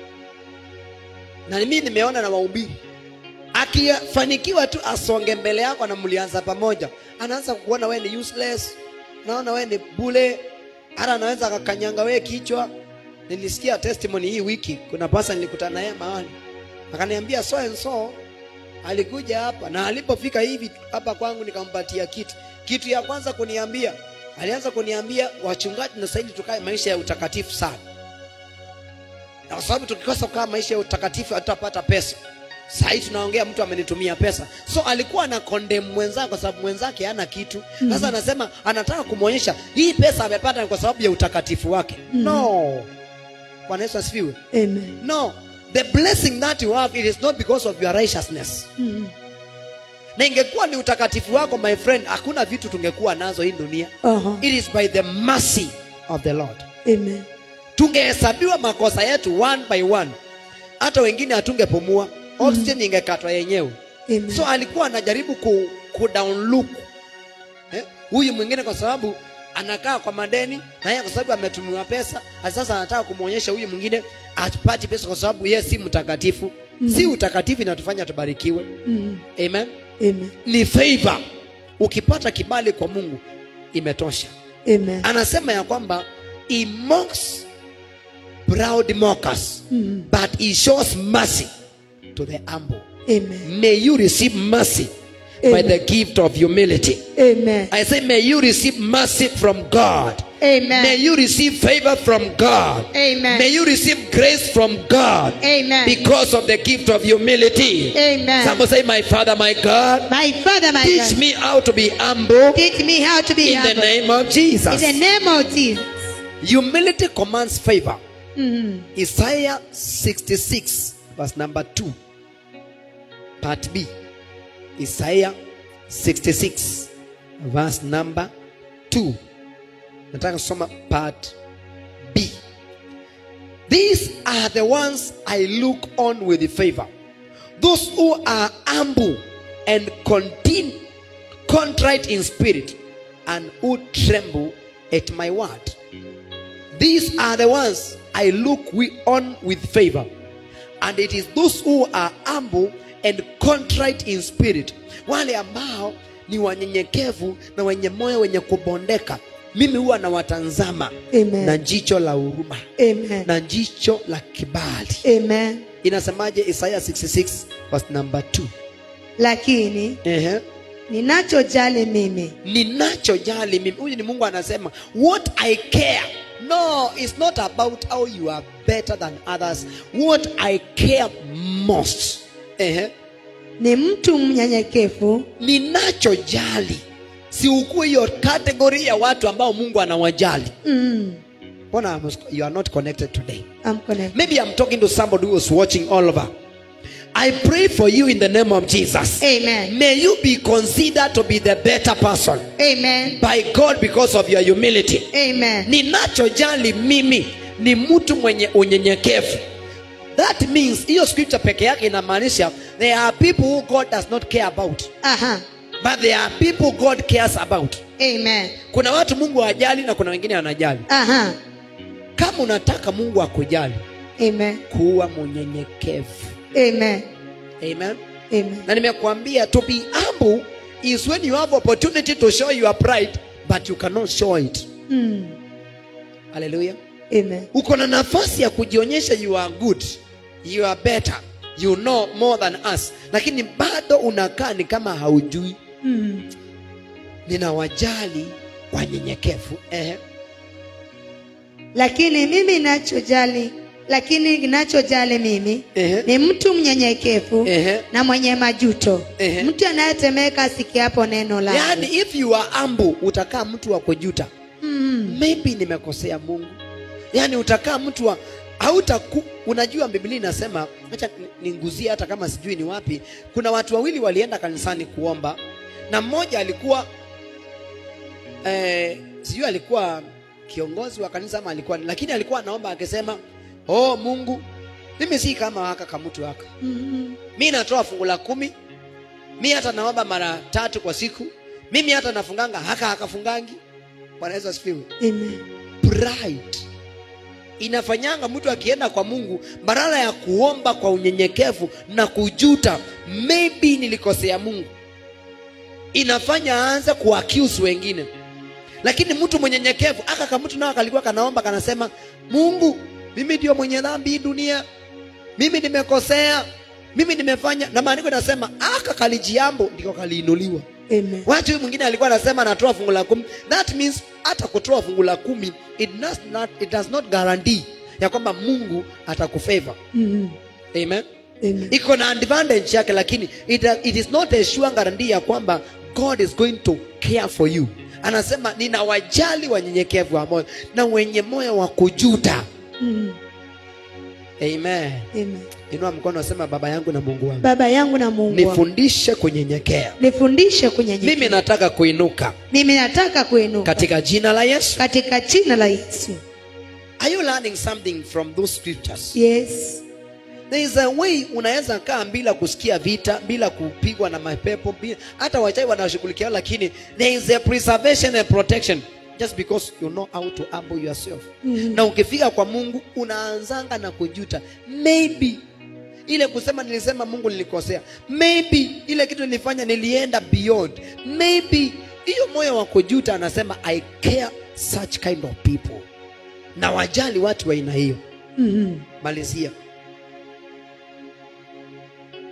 na mimi nimeona na wahubiri akifanikiwa tu asonge mbele yako na mlianza pamoja anaanza kukuona wewe ni useless naona wewe ni bule hata anaweza akakanyanga wewe kichwa nilisikia testimony hii wiki kuna pasa nilikutana naye mahali akaniambia so and so alikuja hapa na alipofika hivi hapa kwangu nikampatia kitu kitu ya kwanza kuniambia alianza kuniambia wachungaji nasahili tukae maisha ya utakatifu sana na kwa sababu tukikosa kukaa maisha ya utakatifu hatutapata pesa sahii tunaongea mtu amenitumia pesa so alikuwa na kondem mwenzake kwa sababu mwenzake hana kitu sasa anasema anataka kumwonyesha hii pesa amepata ni kwa sababu ya utakatifu wake no bwana yesu asifiwe Amen. no the blessing that you have it is not because of your righteousness Mhm. na ingekuwa ni utakatifu wako my friend hakuna vitu tungekuwa nazo hii dunia Aha. it is by the mercy of the lord Amen. tungehesabiwa makosa yetu one by one hata wengine hatungepumua oxygen ingekatwa yenyewe Amen. so alikuwa anajaribu ku, ku downlook eh? huyu mwingine kwa sababu anakaa kwa madeni na yeye kwa sababu ametumiwa pesa na sasa anataka kumwonyesha huyu mwingine apati pesa kwa sababu yeye si mtakatifu si utakatifu inatufanya tubarikiwe Mhm. amen Amen. ni favor ukipata kibali kwa mungu imetosha Amen. anasema ya kwamba he mocks proud mockers Mhm. but he shows mercy to the humble Amen. may you receive mercy by Amen. the gift of humility. Amen. I say, may you receive mercy from God. Amen. May you receive favor from God. Amen. May you receive grace from God Amen. because of the gift of humility. Amen. Someone say, My Father, my God, My Father, my teach God, me how to be humble teach me how to be in the humble. name of In Jesus. the name of Jesus. Humility commands favor. Mhm. Isaiah 66, verse number 2. Part B. Isaiah 66, verse number 2. Nataka kusoma part B. These are the ones I look on with favor. Those who are humble and contin- contrite in spirit and who tremble at my word. These are the ones I look we on with favor. And it is those who are humble and contrite in spirit, wale ambao ni wanyenyekevu na wenye moyo wenye kubondeka. Mimi huwa nawatazama Amen. na jicho la huruma Amen. na jicho la kibali. Amen. Inasemaje Isaiah 66 verse number 2? Lakini Ehe. ninachojali mimi ninachojali mimi huyu ni mungu anasema what i care no it's not about how you are better than others what i care most Ehe. ni mtu mnyenyekevu ninachojali si ukuwe hiyo kategori ya watu ambao mungu anawajali mm. mbona I'm- you are not connected today I'm connected. maybe i'm talking to somebody who was watching all over i pray for you in the name of jesus Amen. may you be considered to be the better person Amen. by god because of your humility Amen. ninachojali mimi ni mtu mwenye unyenyekevu that means hiyo scripture peke yake inamaanisha there are people who god does not care about Aha. but there are people god cares about Amen. kuna watu mungu hajali na kuna wengine wanajali Aha. kama unataka mungu akujali Amen. kuwa mnyenyekevu Amen. amen Amen. na nimekuambia to be humble is when you have opportunity to show your pride but you cannot show it Mm. hallelujah Amen. uko na nafasi ya kujionyesha you are good you are better you know more than us lakini bado unakaa ni kama haujui Mm. ninawajali wanyenyekevu eh. Lakini mimi ninachojali lakini ninachojali mimi Ehe. ni mtu mnyenyekevu Ehe. na mwenye majuto Ehe. mtu anayetemeka asikiapo neno lake yaani if you are humble utakaa mtu wa kujuta mm. maybe nimekosea mungu yaani utakaa mtu wa hautaku unajua biblia inasema acha ninguzie hata kama sijui ni wapi kuna watu wawili walienda kanisani kuomba na mmoja alikuwa eh, sijui alikuwa kiongozi wa kanisa ama alikuwa lakini alikuwa anaomba akisema oh mungu mimi si kama haka kamutu haka Mm. mi natoa fungu la kumi mi hata naomba mara tatu kwa siku mimi hata nafunganga haka hakafungangi bwana yesu asifiwe Amen. pride inafanyanga mtu akienda kwa mungu badala ya kuomba kwa unyenyekevu na kujuta maybe nilikosea mungu inafanya aanze kuaccuse wengine lakini mtu mwenyenyekevu aka kamtu nao kalikuwa kanaomba kanasema mungu mimi ndio mwenye dhambi hii dunia mimi nimekosea mimi nimefanya na maandiko inasema aka kalijiambo ndiko kaliinuliwa Amen. watu huyu mwingine alikuwa anasema anatoa fungu la kumi that means hata kutoa fungu la kumi it does not, it does not guarantee ya kwamba mungu atakufavor Mm. amen Amen. iko na advantage yake lakini it, it is not a sure guarantee ya kwamba god is going to care for you anasema ninawajali wanyenyekevu wa moyo na wenye moyo wa kujuta Mm. amen Amen. inua mkono asema baba yangu na mungu wangu baba yangu na mungu wangu, nifundishe kunyenyekea nifundishe kunyenyekea mimi nataka kuinuka mimi nataka kuinuka katika jina la yesu katika jina la yesu are you learning something from those scriptures yes there is a way unaweza kaa bila kusikia vita bila kupigwa na mapepo bila, hata wachai wanashughulikia lakini there is a preservation and protection just because you know how to humble yourself Mhm. na ukifika kwa mungu unaanzanga na kujuta maybe ile kusema nilisema mungu nilikosea maybe ile kitu nilifanya nilienda beyond maybe hiyo moyo wa kujuta anasema i care such kind of people na wajali watu wa aina hiyo Mhm. malizia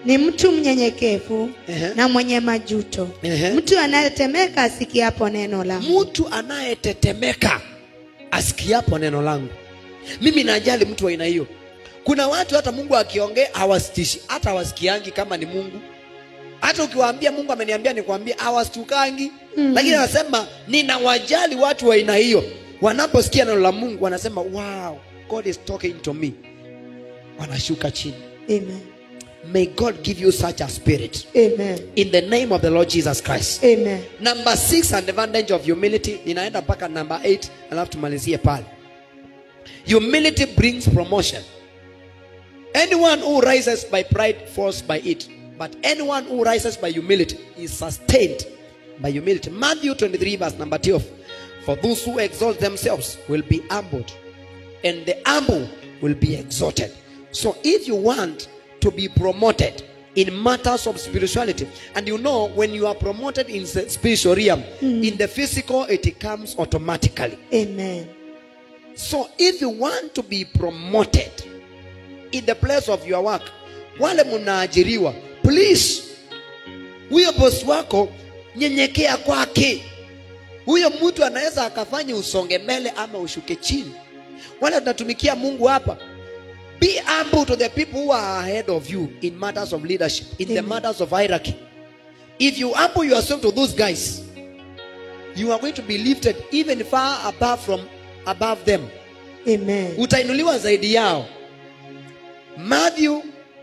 ni mtu mnyenyekevu Ehe. na mwenye majuto Ehe. mtu anayetemeka asikiapo neno langu mtu anayetetemeka asikiapo neno langu mimi najali mtu wa aina hiyo kuna watu hata mungu akiongea hawasitishi hata hawasikiangi kama ni mungu hata ukiwaambia mungu ameniambia nikwambia hawastukangi Mhm. lakini anasema ninawajali watu wa aina hiyo wanaposikia neno la mungu wanasema wow god is talking to me wanashuka chini Amen. may god give you such a spirit Amen. in the name of the lord jesus christ Amen. number six an advantage of humility ninaenda mpaka number eight alafu tumalizie pale humility brings promotion anyone who rises by pride falls by it but anyone who rises by humility is sustained by humility matthew 23 verse number 12 for those who exalt themselves will be humbled and the humble will be exalted. So if you want to be promoted in matters of spirituality, and you know when you are promoted in the spiritual realm, in the physical it comes automatically. Amen. So if you want to be promoted in the place of your work, wale mnaajiriwa, please, huyo bosi wako nyenyekea kwake. Huyo mtu anaweza akafanya usonge mbele ama ushuke chini. Wale tunatumikia Mungu hapa, be humble to the people who are ahead of you in matters of leadership, in the Amen. matters of hierarchy. If you humble yourself to those guys, you are going to be lifted even far above from above them Amen. utainuliwa zaidi yao matthew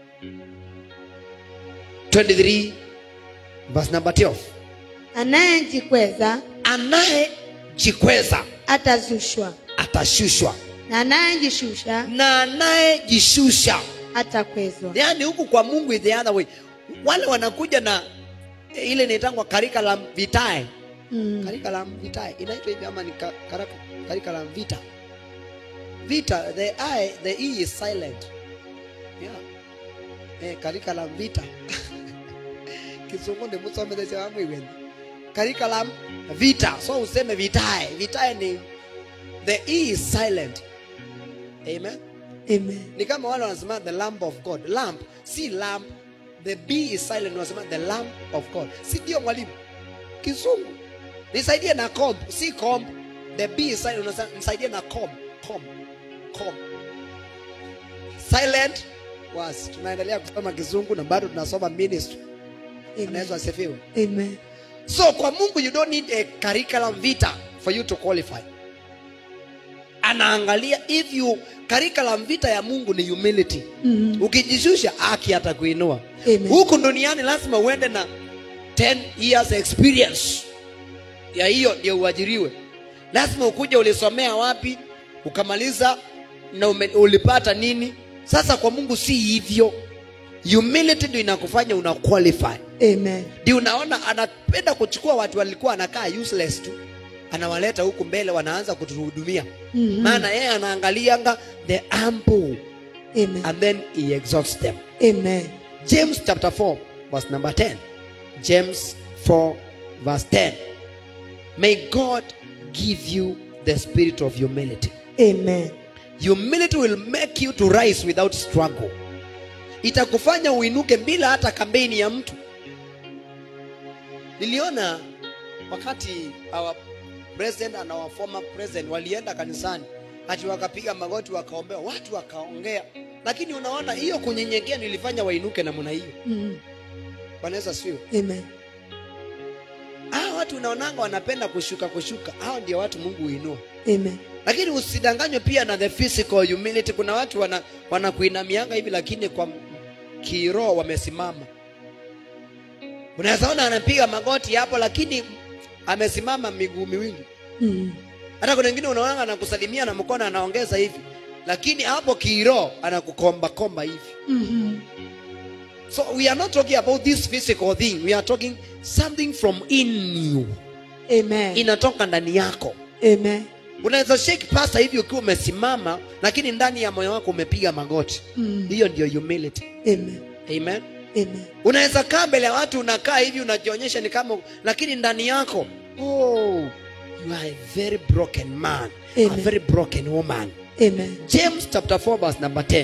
23 verse number 12 Anayejikweza anayejikweza atazushwa atashushwa na anayejishusha na anayejishusha atakwezwa. yaani huku kwa mungu is the other way wale wanakuja na eh, ile inaitangwa curriculum vitae Mm. curriculum vitae inaitwa hivi ama ni ka- karaka- curriculum vita vita the i the e is silent yeah eh curriculum vita kizungu ni musomele cha mwiweni curriculum vita so useme vitae vitae ni the e is silent amen Amen. ni kama wale wanasema the lamp of god lamp si lamp the b is silent wanasema the lamp of god si ndio mwalimu kizungu nisaidie na comb si comb the b is silent unasema nisaidie na comb comb comb silent was tunaendelea kusoma kizungu na bado tunasoma ministry Amen. anaweza asifiwe Amen. so kwa mungu you don't need a curriculum vita for you to qualify anaangalia if you curriculum vita ya mungu ni humility Mm. ukijishusha haki atakuinua Amen. huku duniani lazima uende na 10 years experience ya hiyo ndio uajiriwe lazima ukuja ulisomea wapi ukamaliza na ume, ulipata nini sasa kwa mungu si hivyo humility ndio inakufanya una qualify Amen. ndio unaona anapenda kuchukua watu walikuwa anakaa useless tu anawaleta huku mbele wanaanza kutuhudumia Mhm. maana yeye anaangalianga the humble Amen. and then he exalts them Amen. james chapter 4 verse number 10 james 4 verse 10 may god give you the spirit of humility Amen. humility will make you to rise without struggle itakufanya uinuke bila hata kampeni ya mtu niliona wakati our president and our former president walienda kanisani ati wakapiga magoti wakaombea watu wakaongea lakini unaona hiyo kunyenyekea nilifanya wainuke namna hiyo Mm. wanaweza sio Amen. hawa watu unaonanga wanapenda kushuka kushuka hao ndio watu mungu huinua Amen. lakini usidanganywe pia na the physical humility kuna watu wana wanakuinamianga hivi lakini kwa kiroho wamesimama unaweza ona anapiga magoti hapo lakini amesimama miguu miwili Mm. hata kuna wengine unaona anakusalimia na mkono anaongeza hivi lakini hapo kiroho anakukomba komba hivi Mhm. so we are not talking about this physical thing we are talking something from in you Amen. inatoka ndani yako Amen. unaweza shake pasta hivi ukiwa umesimama lakini ndani ya moyo wako umepiga magoti Mm. hiyo ndio humility Amen. amen Amen. unaweza kaa mbele ya watu unakaa hivi unajionyesha ni kama lakini ndani yako oh you are a very broken man a Amen. very broken woman Amen. james chapter 4 verse number 10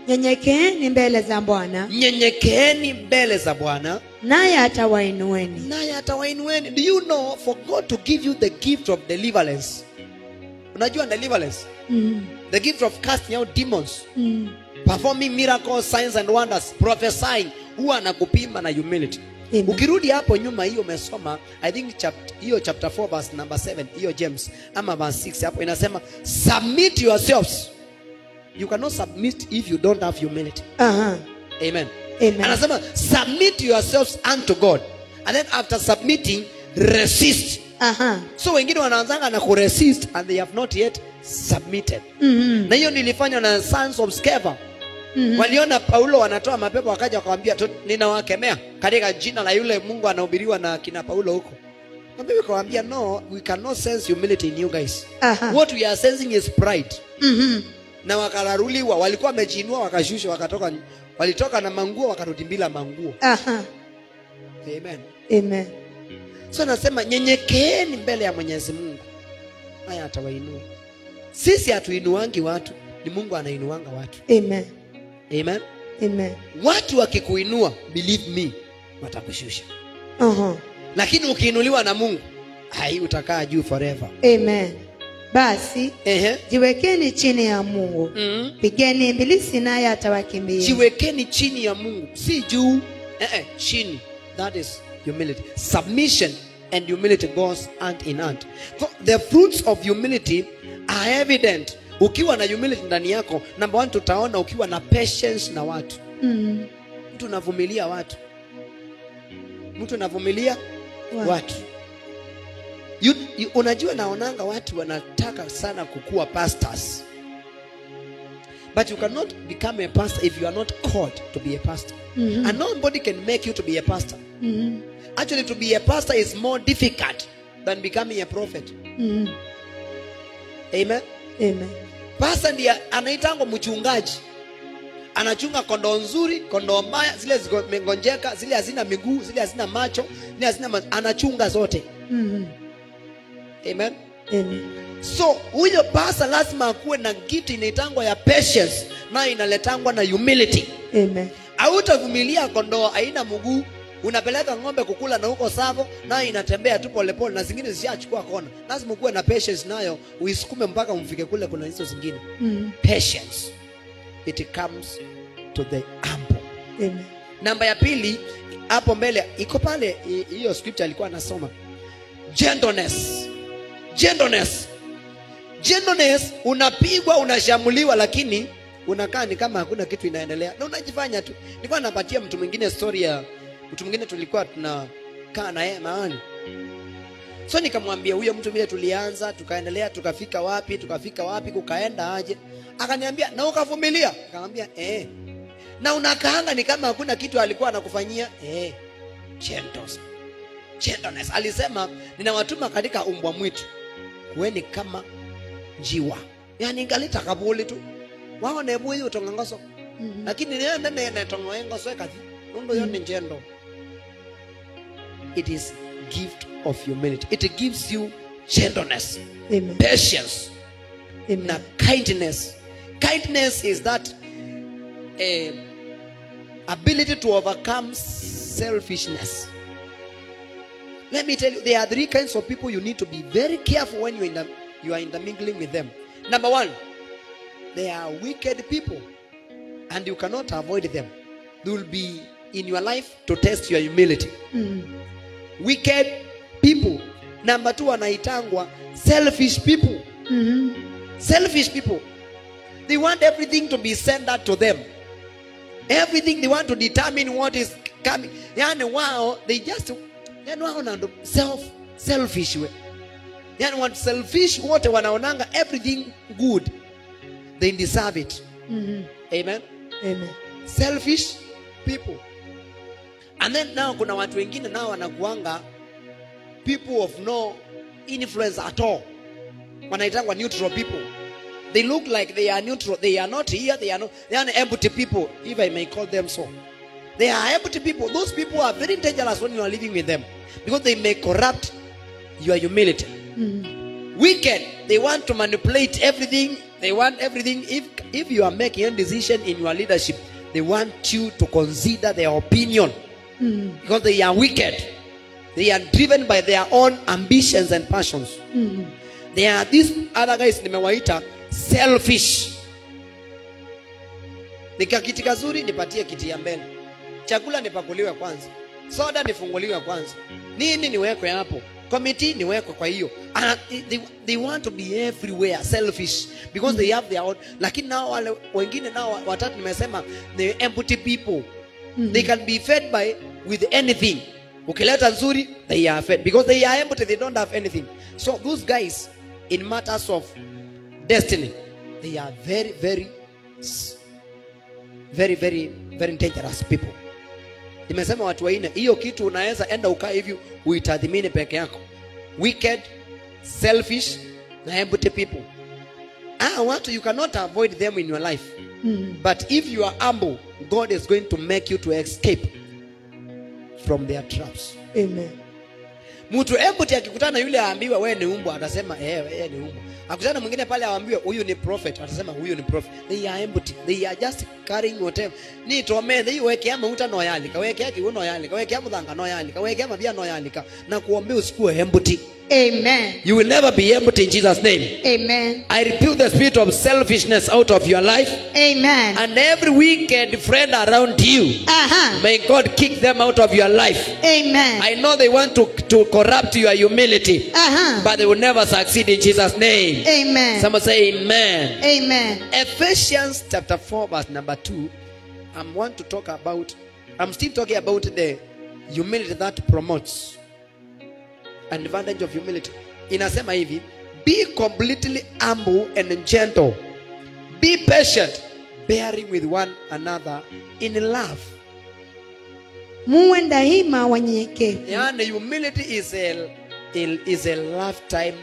nyenyekeeni mbele za bwana nyenyekeeni mbele za bwana naye atawainueni naye atawainueni do you know for god to give you the gift of deliverance unajua deliverance mm. the gift of casting out demons Mm. performing miracles signs and wonders prophesying huwa anakupima na humility Amen. ukirudi hapo nyuma hiyo umesoma i think chapter, hiyo chapter 4 verse number 7 hiyo james ama verse 6 hapo inasema submit yourselves you cannot submit if you don't have humility Aha. amen Amen. anasema submit yourselves unto god and then after submitting resist Aha. so wengine wanaanzanga na kuresist and they have not yet submitted Mhm. na hiyo nilifanywa na sons of Sceva Mhm. waliona paulo wanatoa mapepo wakaja wakawambia "Tu- ninawakemea katika jina la yule mungu anahubiriwa na kina paulo huko na mimi kawambia no we cannot sense humility in you guys Aha. what we are sensing is pride Mhm. na wakararuliwa walikuwa wamejiinua wakashusha wakatoka walitoka na manguo wakarudi bila manguo Aha. amen Amen. so nasema nyenyekeeni mbele ya mwenyezi mungu haya atawainua sisi hatuinuangi watu ni mungu anainuanga watu Amen. amen Amen. watu wakikuinua believe me watakushusha Aha. lakini ukiinuliwa na mungu hai utakaa juu forever Amen. Basi Ehe. jiwekeni chini ya Mungu, Mm. pigeni ibilisi naye atawakimbia. jiwekeni chini ya mungu si juu eh, eh, chini that is humility submission and humility goes hand in hand so the fruits of humility are evident ukiwa na humility ndani yako number one tutaona ukiwa na patience na watu Mm. mtu unavumilia watu mtu unavumilia Watu. watu you, you, unajua naonanga watu wanataka sana kukuwa pastors but you cannot become a pastor if you are not called to be a pastor Mhm. and nobody can make you to be a pastor Mhm. actually to be a pastor is more difficult than becoming a prophet Mhm. amen Amen. pastor ndiye anaitangwa mchungaji anachunga kondoo nzuri kondoo mbaya zile zimegonjeka zile hazina miguu zile hazina macho zile hazina ma... anachunga zote Mhm. amen Amen. so huyo pasa lazima akuwe na gift inaitangwa ya patience nayo inaletangwa na humility Amen. hautavumilia kondoo haina mguu unapeleka ng'ombe kukula na huko savo nayo inatembea tu polepole na zingine zishachukua kona lazima ukuwe na patience nayo uisukume mpaka umfike kule kuna hizo zingine Mhm. patience it comes to the humble Amen. namba ya pili hapo mbele iko pale hi- hiyo scripture alikuwa anasoma gentleness gentleness gentleness unapigwa unashamuliwa lakini unakaa ni kama hakuna kitu inaendelea na unajifanya tu nilikuwa napatia mtu mwingine story ya mtu mwingine tulikuwa tunakaa na yeye mahali so nikamwambia huyo mtu vile tulianza tukaendelea tukafika wapi tukafika wapi kukaenda aje akaniambia na ukavumilia akamwambia eh na unakaanga ni kama hakuna kitu alikuwa anakufanyia eh gentleness gentleness alisema ninawatuma katika umbwa mwitu kuweni kama njiwa yani ngalita kabuli tu wao nebuyi utongangoso Mhm. lakini niyo nene netongoengoso ekathi nundu yo ni njendo it is gift of humility it gives you gentleness Amen. patience na Amen. kindness kindness is that eh, ability to overcome selfishness let me tell you there are three kinds of people you need to be very careful when you, in the, you are intermingling with them number one they are wicked people and you cannot avoid them they will be in your life to test your humility Mhm. wicked people number two wanaitangwa selfish people Mhm. selfish people they want everything to be centered to them everything they want to determine what is coming yani wao they just yani wao na ndo self selfish we yani want selfish wote wanaonanga everything good they deserve it Mhm. amen Amen. selfish people and then nao kuna watu wengine nao wanakuanga people of no influence at all wanaitangwa neutral people they look like they are neutral they are not here they are not they are empty people if i may call them so they are empty people those people are very dangerous when you are living with them because they may corrupt your humility Mhm. wicked they want to manipulate everything They want everything. If if you are making a decision in your leadership, they want you to consider their opinion Mm. because they are wicked. They are driven by their own ambitions and passions. Mm. They are these other guys nimewaita selfish. Nika kiti kazuri nipatie kiti ya mbele. Chakula nipakuliwe kwanza. Soda nifunguliwe kwanza. Nini niwekwe hapo? Committee niwekwe kwa hiyo. And they, they want to be everywhere selfish because they have their own. Lakini nao wale wengine nao watatu nimesema the empty people. They can be fed by with anything. Ukileta nzuri, they are fed because they are empty, they don't have anything. So those guys, in matters of destiny, they are very, very, s- very, very, very dangerous people. Nimesema watu waine, hiyo kitu unaweza enda ukaa hivi uitadhimini peke yako. Wicked, selfish, na empty people. Ah, watu you cannot avoid them in your life. Mm. But if you are humble, God is going to make you to escape from their traps. Amen. Mtu empty akikutana yule aambiwe wewe ni umbwa, atasema eh, wewe ni umbwa. Akutana mwingine pale aambiwe huyu ni prophet, atasema huyu ni prophet. They are empty. They are just carrying whatever. Ni tome they weke ama uta noyali, kaweke yake uno yali, kaweke ama dhanga noyali, kaweke ama bia noyali ka na kuombea usikuwe empty. Amen. You will never be empty in Jesus name. Amen. I rebuke the spirit of selfishness out of your life Amen. and every wicked friend around you. Aha. May God kick them out of your life. Amen. I know they want to, to corrupt your humility, Aha. but they will never succeed in Jesus' name. Amen. Someone say amen. Amen. Ephesians chapter 4, verse number 2. I want to talk about, I'm still talking about the humility that promotes an advantage of humility. Inasema hivi, be completely humble and gentle. Be patient, bearing with one another in love. Muwe daima wanyenyekevu. Yani humility is a, is a lifetime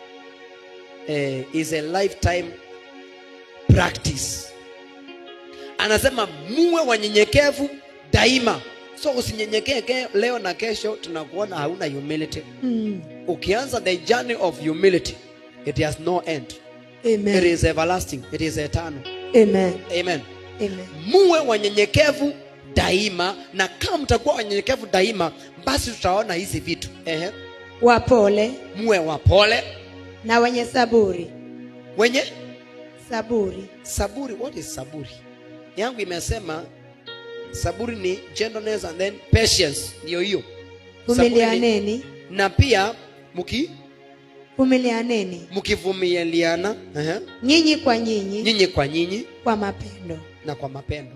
eh, is a lifetime practice. Anasema muwe wanyenyekevu daima. So usinyenyekee ke- leo na kesho tunakuona hauna humility. Mm. Ukianza the journey of humility, it has no end. It Amen. is everlasting. It is eternal. Amen. Amen. Amen. muwe wanyenyekevu daima na kama mtakuwa wanyenyekevu daima basi tutaona hizi vitu Ehe. Wapole muwe wapole na wenye saburi. wenye Saburi. saburi what is saburi yangu imesema saburi ni gentleness and then patience ndio hiyo Saburi ni- Vumilianeni. na pia mki Vumilianeni. mkivumiliana ehe, Nyinyi kwa nyinyi nyinyi kwa nyinyi kwa mapendo. na kwa mapendo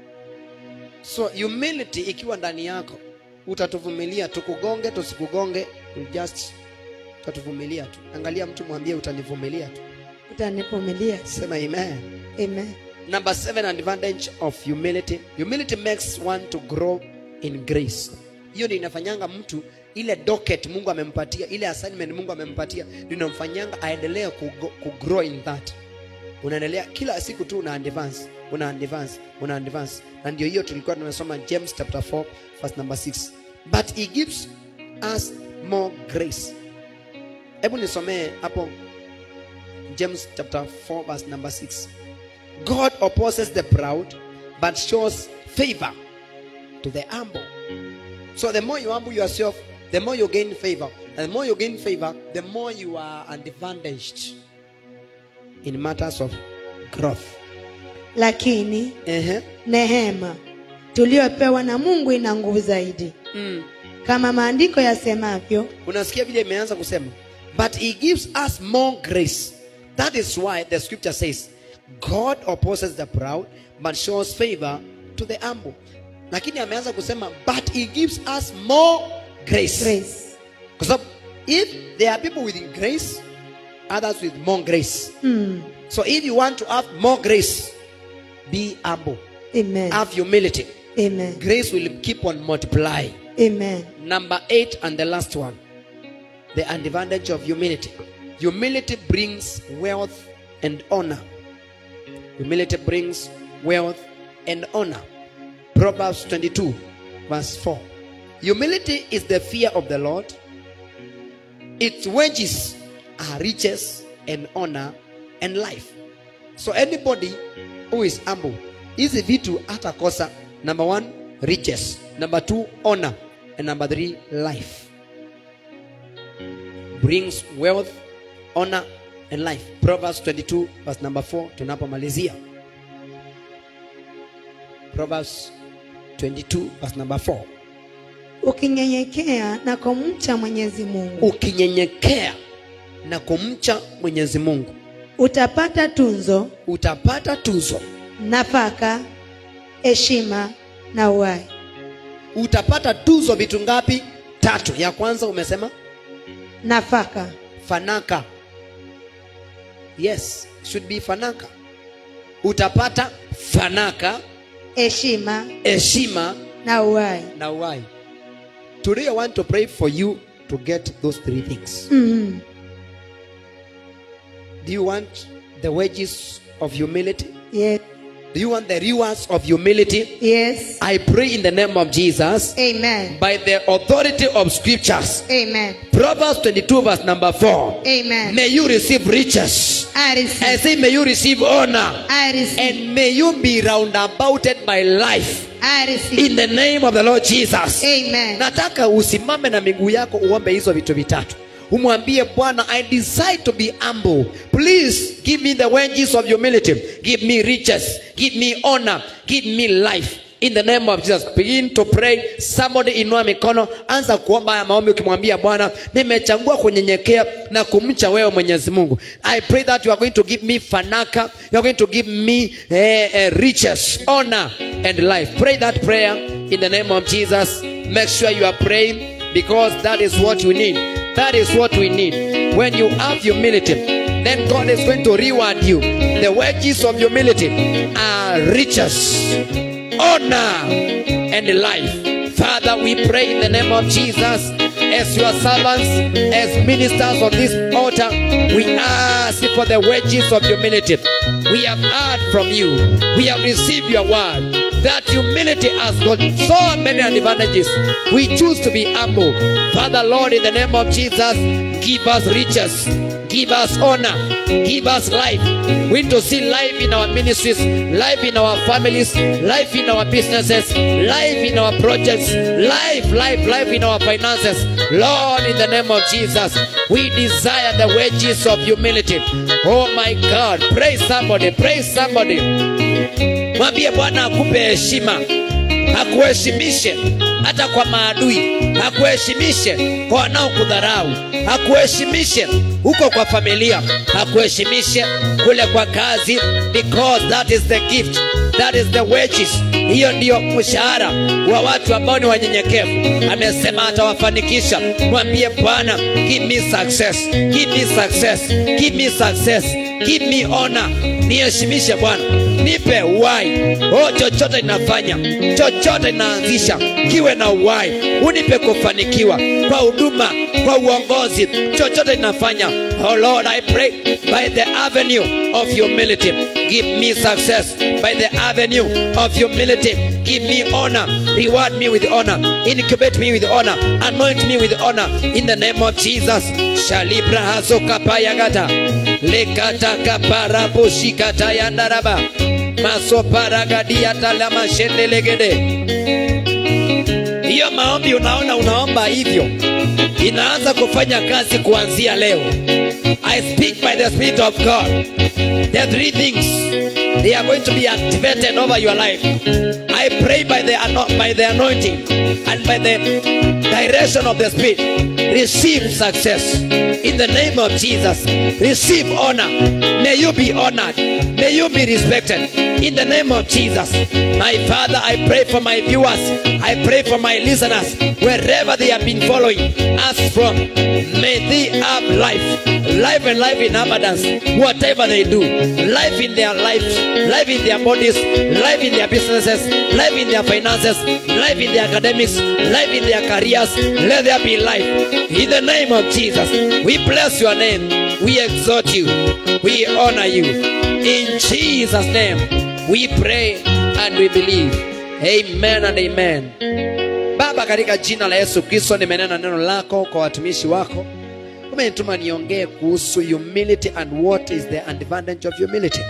so humility ikiwa ndani yako utatuvumilia tukugonge tusikugonge we'll just utatuvumilia tu angalia mtu mwambie utanivumilia tu Utanivumilia. sema amen Amen. number seven advantage of humility humility makes one to grow in grace hiyo ndio inafanyanga mtu ile docket mungu amempatia ile assignment mungu amempatia ndio inamfanyanga aendelee kugo- kugrow in that unaendelea kila siku tu una advance una advance una advance na ndio hiyo tulikuwa tunasoma james chapter 4 verse number 6 but he gives us more grace hebu nisomee hapo james chapter 4 verse number 6 god opposes the proud but shows favor to the humble so the more you humble yourself the more you gain favor and the more you gain favor the more you are advantaged in matters of growth Lakini Ehe. nehema tuliyopewa na Mungu ina nguvu zaidi, Mm. kama maandiko yasemavyo, unasikia vile imeanza kusema but he gives us more grace that is why the scripture says god opposes the proud but shows favor to the humble lakini ameanza kusema but he gives us more grace, grace. kwa sababu if there are people with grace others with more grace Mm. so if you want to have more grace be humble Amen. have humility Amen. grace will keep on multiplying Amen. Number eight and the last one the advantage of humility. Humility brings wealth and honor. Humility brings wealth and honor. Proverbs 22, verse 4. Humility is the fear of the Lord, its wages are riches and honor and life. so anybody who is humble hizi vitu hatakosa number one riches number two honor and number three life brings wealth honor and life proverbs 22 verse number 4 tunapomalizia proverbs 22 verse number 4 ukinyenyekea na kumcha mwenyezi mungu ukinyenyekea na kumcha mwenyezi mungu utapata tunzo utapata tuzo nafaka heshima na uhai utapata tuzo vitu ngapi tatu ya kwanza umesema nafaka fanaka yes should be fanaka utapata fanaka heshima heshima na uhai na uhai today i want to pray for you to get those three things mm. do you want the wages of humility yes. do you want the rewards of humility yes i pray in the name of jesus amen by the authority of scriptures amen proverbs 22 verse number 4 amen may you receive riches i I receive say, may you receive honor i receive and may you be roundabouted by life i receive in the name of the Lord Jesus. amen Nataka usimame na miguu yako uombe hizo vitu vitatu. Umwambie Bwana, I decide to be humble. Please give me the wages of humility. Give me riches. Give me honor. Give me life. In the name of Jesus, begin to pray. Somebody inua mikono, anza kuomba haya maombi ukimwambia Bwana, nimechagua kunyenyekea na kumcha wewe Mwenyezi Mungu. I pray that you are going to give me fanaka, you are going to give me eh, eh, riches, honor and life. Pray that prayer in the name of Jesus. Make sure you are praying because that is what we need. That is what we need. When you have humility, then God is going to reward you. The wages of humility are riches honor and life. Father, we pray in the name of Jesus as your servants, as ministers of this altar, we ask for the wages of humility. We have heard from you, we have received your word. That humility has got so many advantages. We choose to be humble. Father, Lord, in the name of Jesus, give us riches, give us honor, give us life. We need to see life in our ministries, life in our families, life in our businesses, life in our projects, life, life, life in our finances. Lord, in the name of Jesus, we desire the wages of humility. Oh my God, praise somebody, praise somebody. Mwambie Bwana akupe heshima, akuheshimishe hata kwa maadui, akuheshimishe kwa wanaokudharau, akuheshimishe huko kwa familia, akuheshimishe kule kwa kazi, because that is the gift, that is the wages. Hiyo ndiyo mshahara wa watu ambao ni wanyenyekevu. Amesema atawafanikisha. Mwambie Bwana, give me success, give me success, give me success, give me honor. Niheshimishe Bwana, nipe uhai. Oh, chochote ninafanya, chochote ninaanzisha, kiwe na uhai. Unipe kufanikiwa kwa huduma, kwa uongozi, chochote ninafanya. Oh Lord, I pray by the avenue of humility, give me success. By the avenue of humility, give me honor. Reward me with honor. Incubate me with honor. Anoint me with honor. In the name of Jesus. Shalibra hasoka payagata. Lekata kapara bushikata yandaraba. Masoparagadia talama shendelegede. Hiyo maombi unaona unaomba hivyo inaanza kufanya kazi kuanzia leo. I speak by the Spirit of God. The three things they are going to be activated over your life. I pray by the ano- by the anointing and by the direction of the Spirit. Receive success in the name of Jesus. Receive honor. May you be honored. May you be respected in the name of Jesus. My Father, I pray for my viewers. I pray for my listeners wherever they have been following us from. May they have life, life and life in abundance, whatever they do. Life in their lives, life in their bodies, life in their businesses, life in their finances, life in their academics, life in their careers. Let there be life. In the name of Jesus, we bless your name. We exalt you. We honor you. In Jesus' name, we pray and we believe. Amen and amen. Baba, katika jina la Yesu Kristo, nimenena neno lako kwa watumishi wako. Umenituma niongee kuhusu humility and what is the advantage of humility.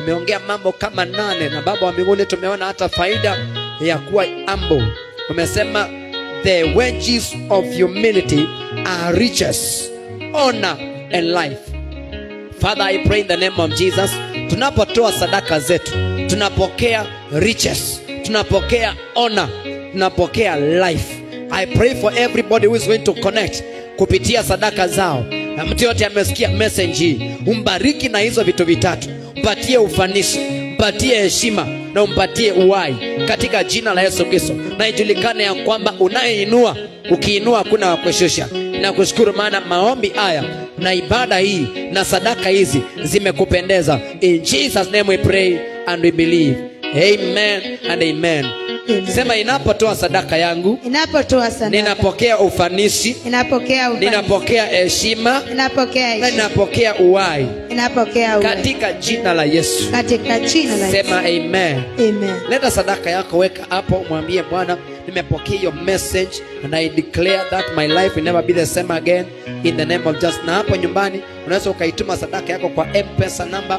tumeongea mambo kama nane na baba wa mbinguni tumeona hata faida ya kuwa humble umesema the wages of humility are riches honor and life Father, I pray in the name of Jesus, tunapotoa sadaka zetu, tunapokea riches, tunapokea honor, tunapokea life. I pray for everybody who is going to connect kupitia sadaka zao. Na mtu yote amesikia message hii, umbariki na hizo vitu vitatu, mpatie ufanisi, mpatie heshima na umpatie uhai katika jina la Yesu Kristo, na ijulikane ya kwamba unayeinua, ukiinua hakuna wa kushusha. Nakushukuru maana maombi haya na ibada hii na sadaka hizi zimekupendeza. In Jesus name we pray and we believe. Amen and amen. Amen. Sema inapotoa sadaka yangu, Inapotoa sadaka. ninapokea ufanisi, Inapokea ufanisi. ninapokea heshima Inapokea na heshima. ninapokea uhai Inapokea uhai. katika jina la Yesu. Katika jina la Yesu. Sema amen. Amen. leta sadaka yako weka hapo mwambie bwana nimepokea your message and i declare that my life will never be the same again in the name of just na hapo nyumbani unaweza ukaituma sadaka yako kwa mpesa namba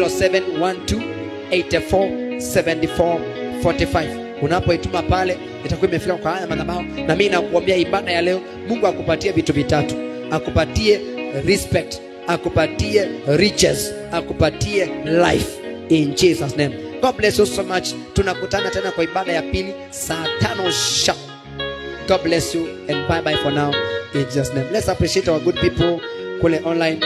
0712847445 unapoituma pale itakuwa imefika kwa haya madhabahu na mimi nakuambia ibada ya leo mungu akupatie vitu vitatu akupatie respect akupatie riches akupatie life in jesus name god bless you so much tunakutana tena kwa ibada ya pili saa tano sharp god bless you and bye bye for now in jesus name let's appreciate our good people kule online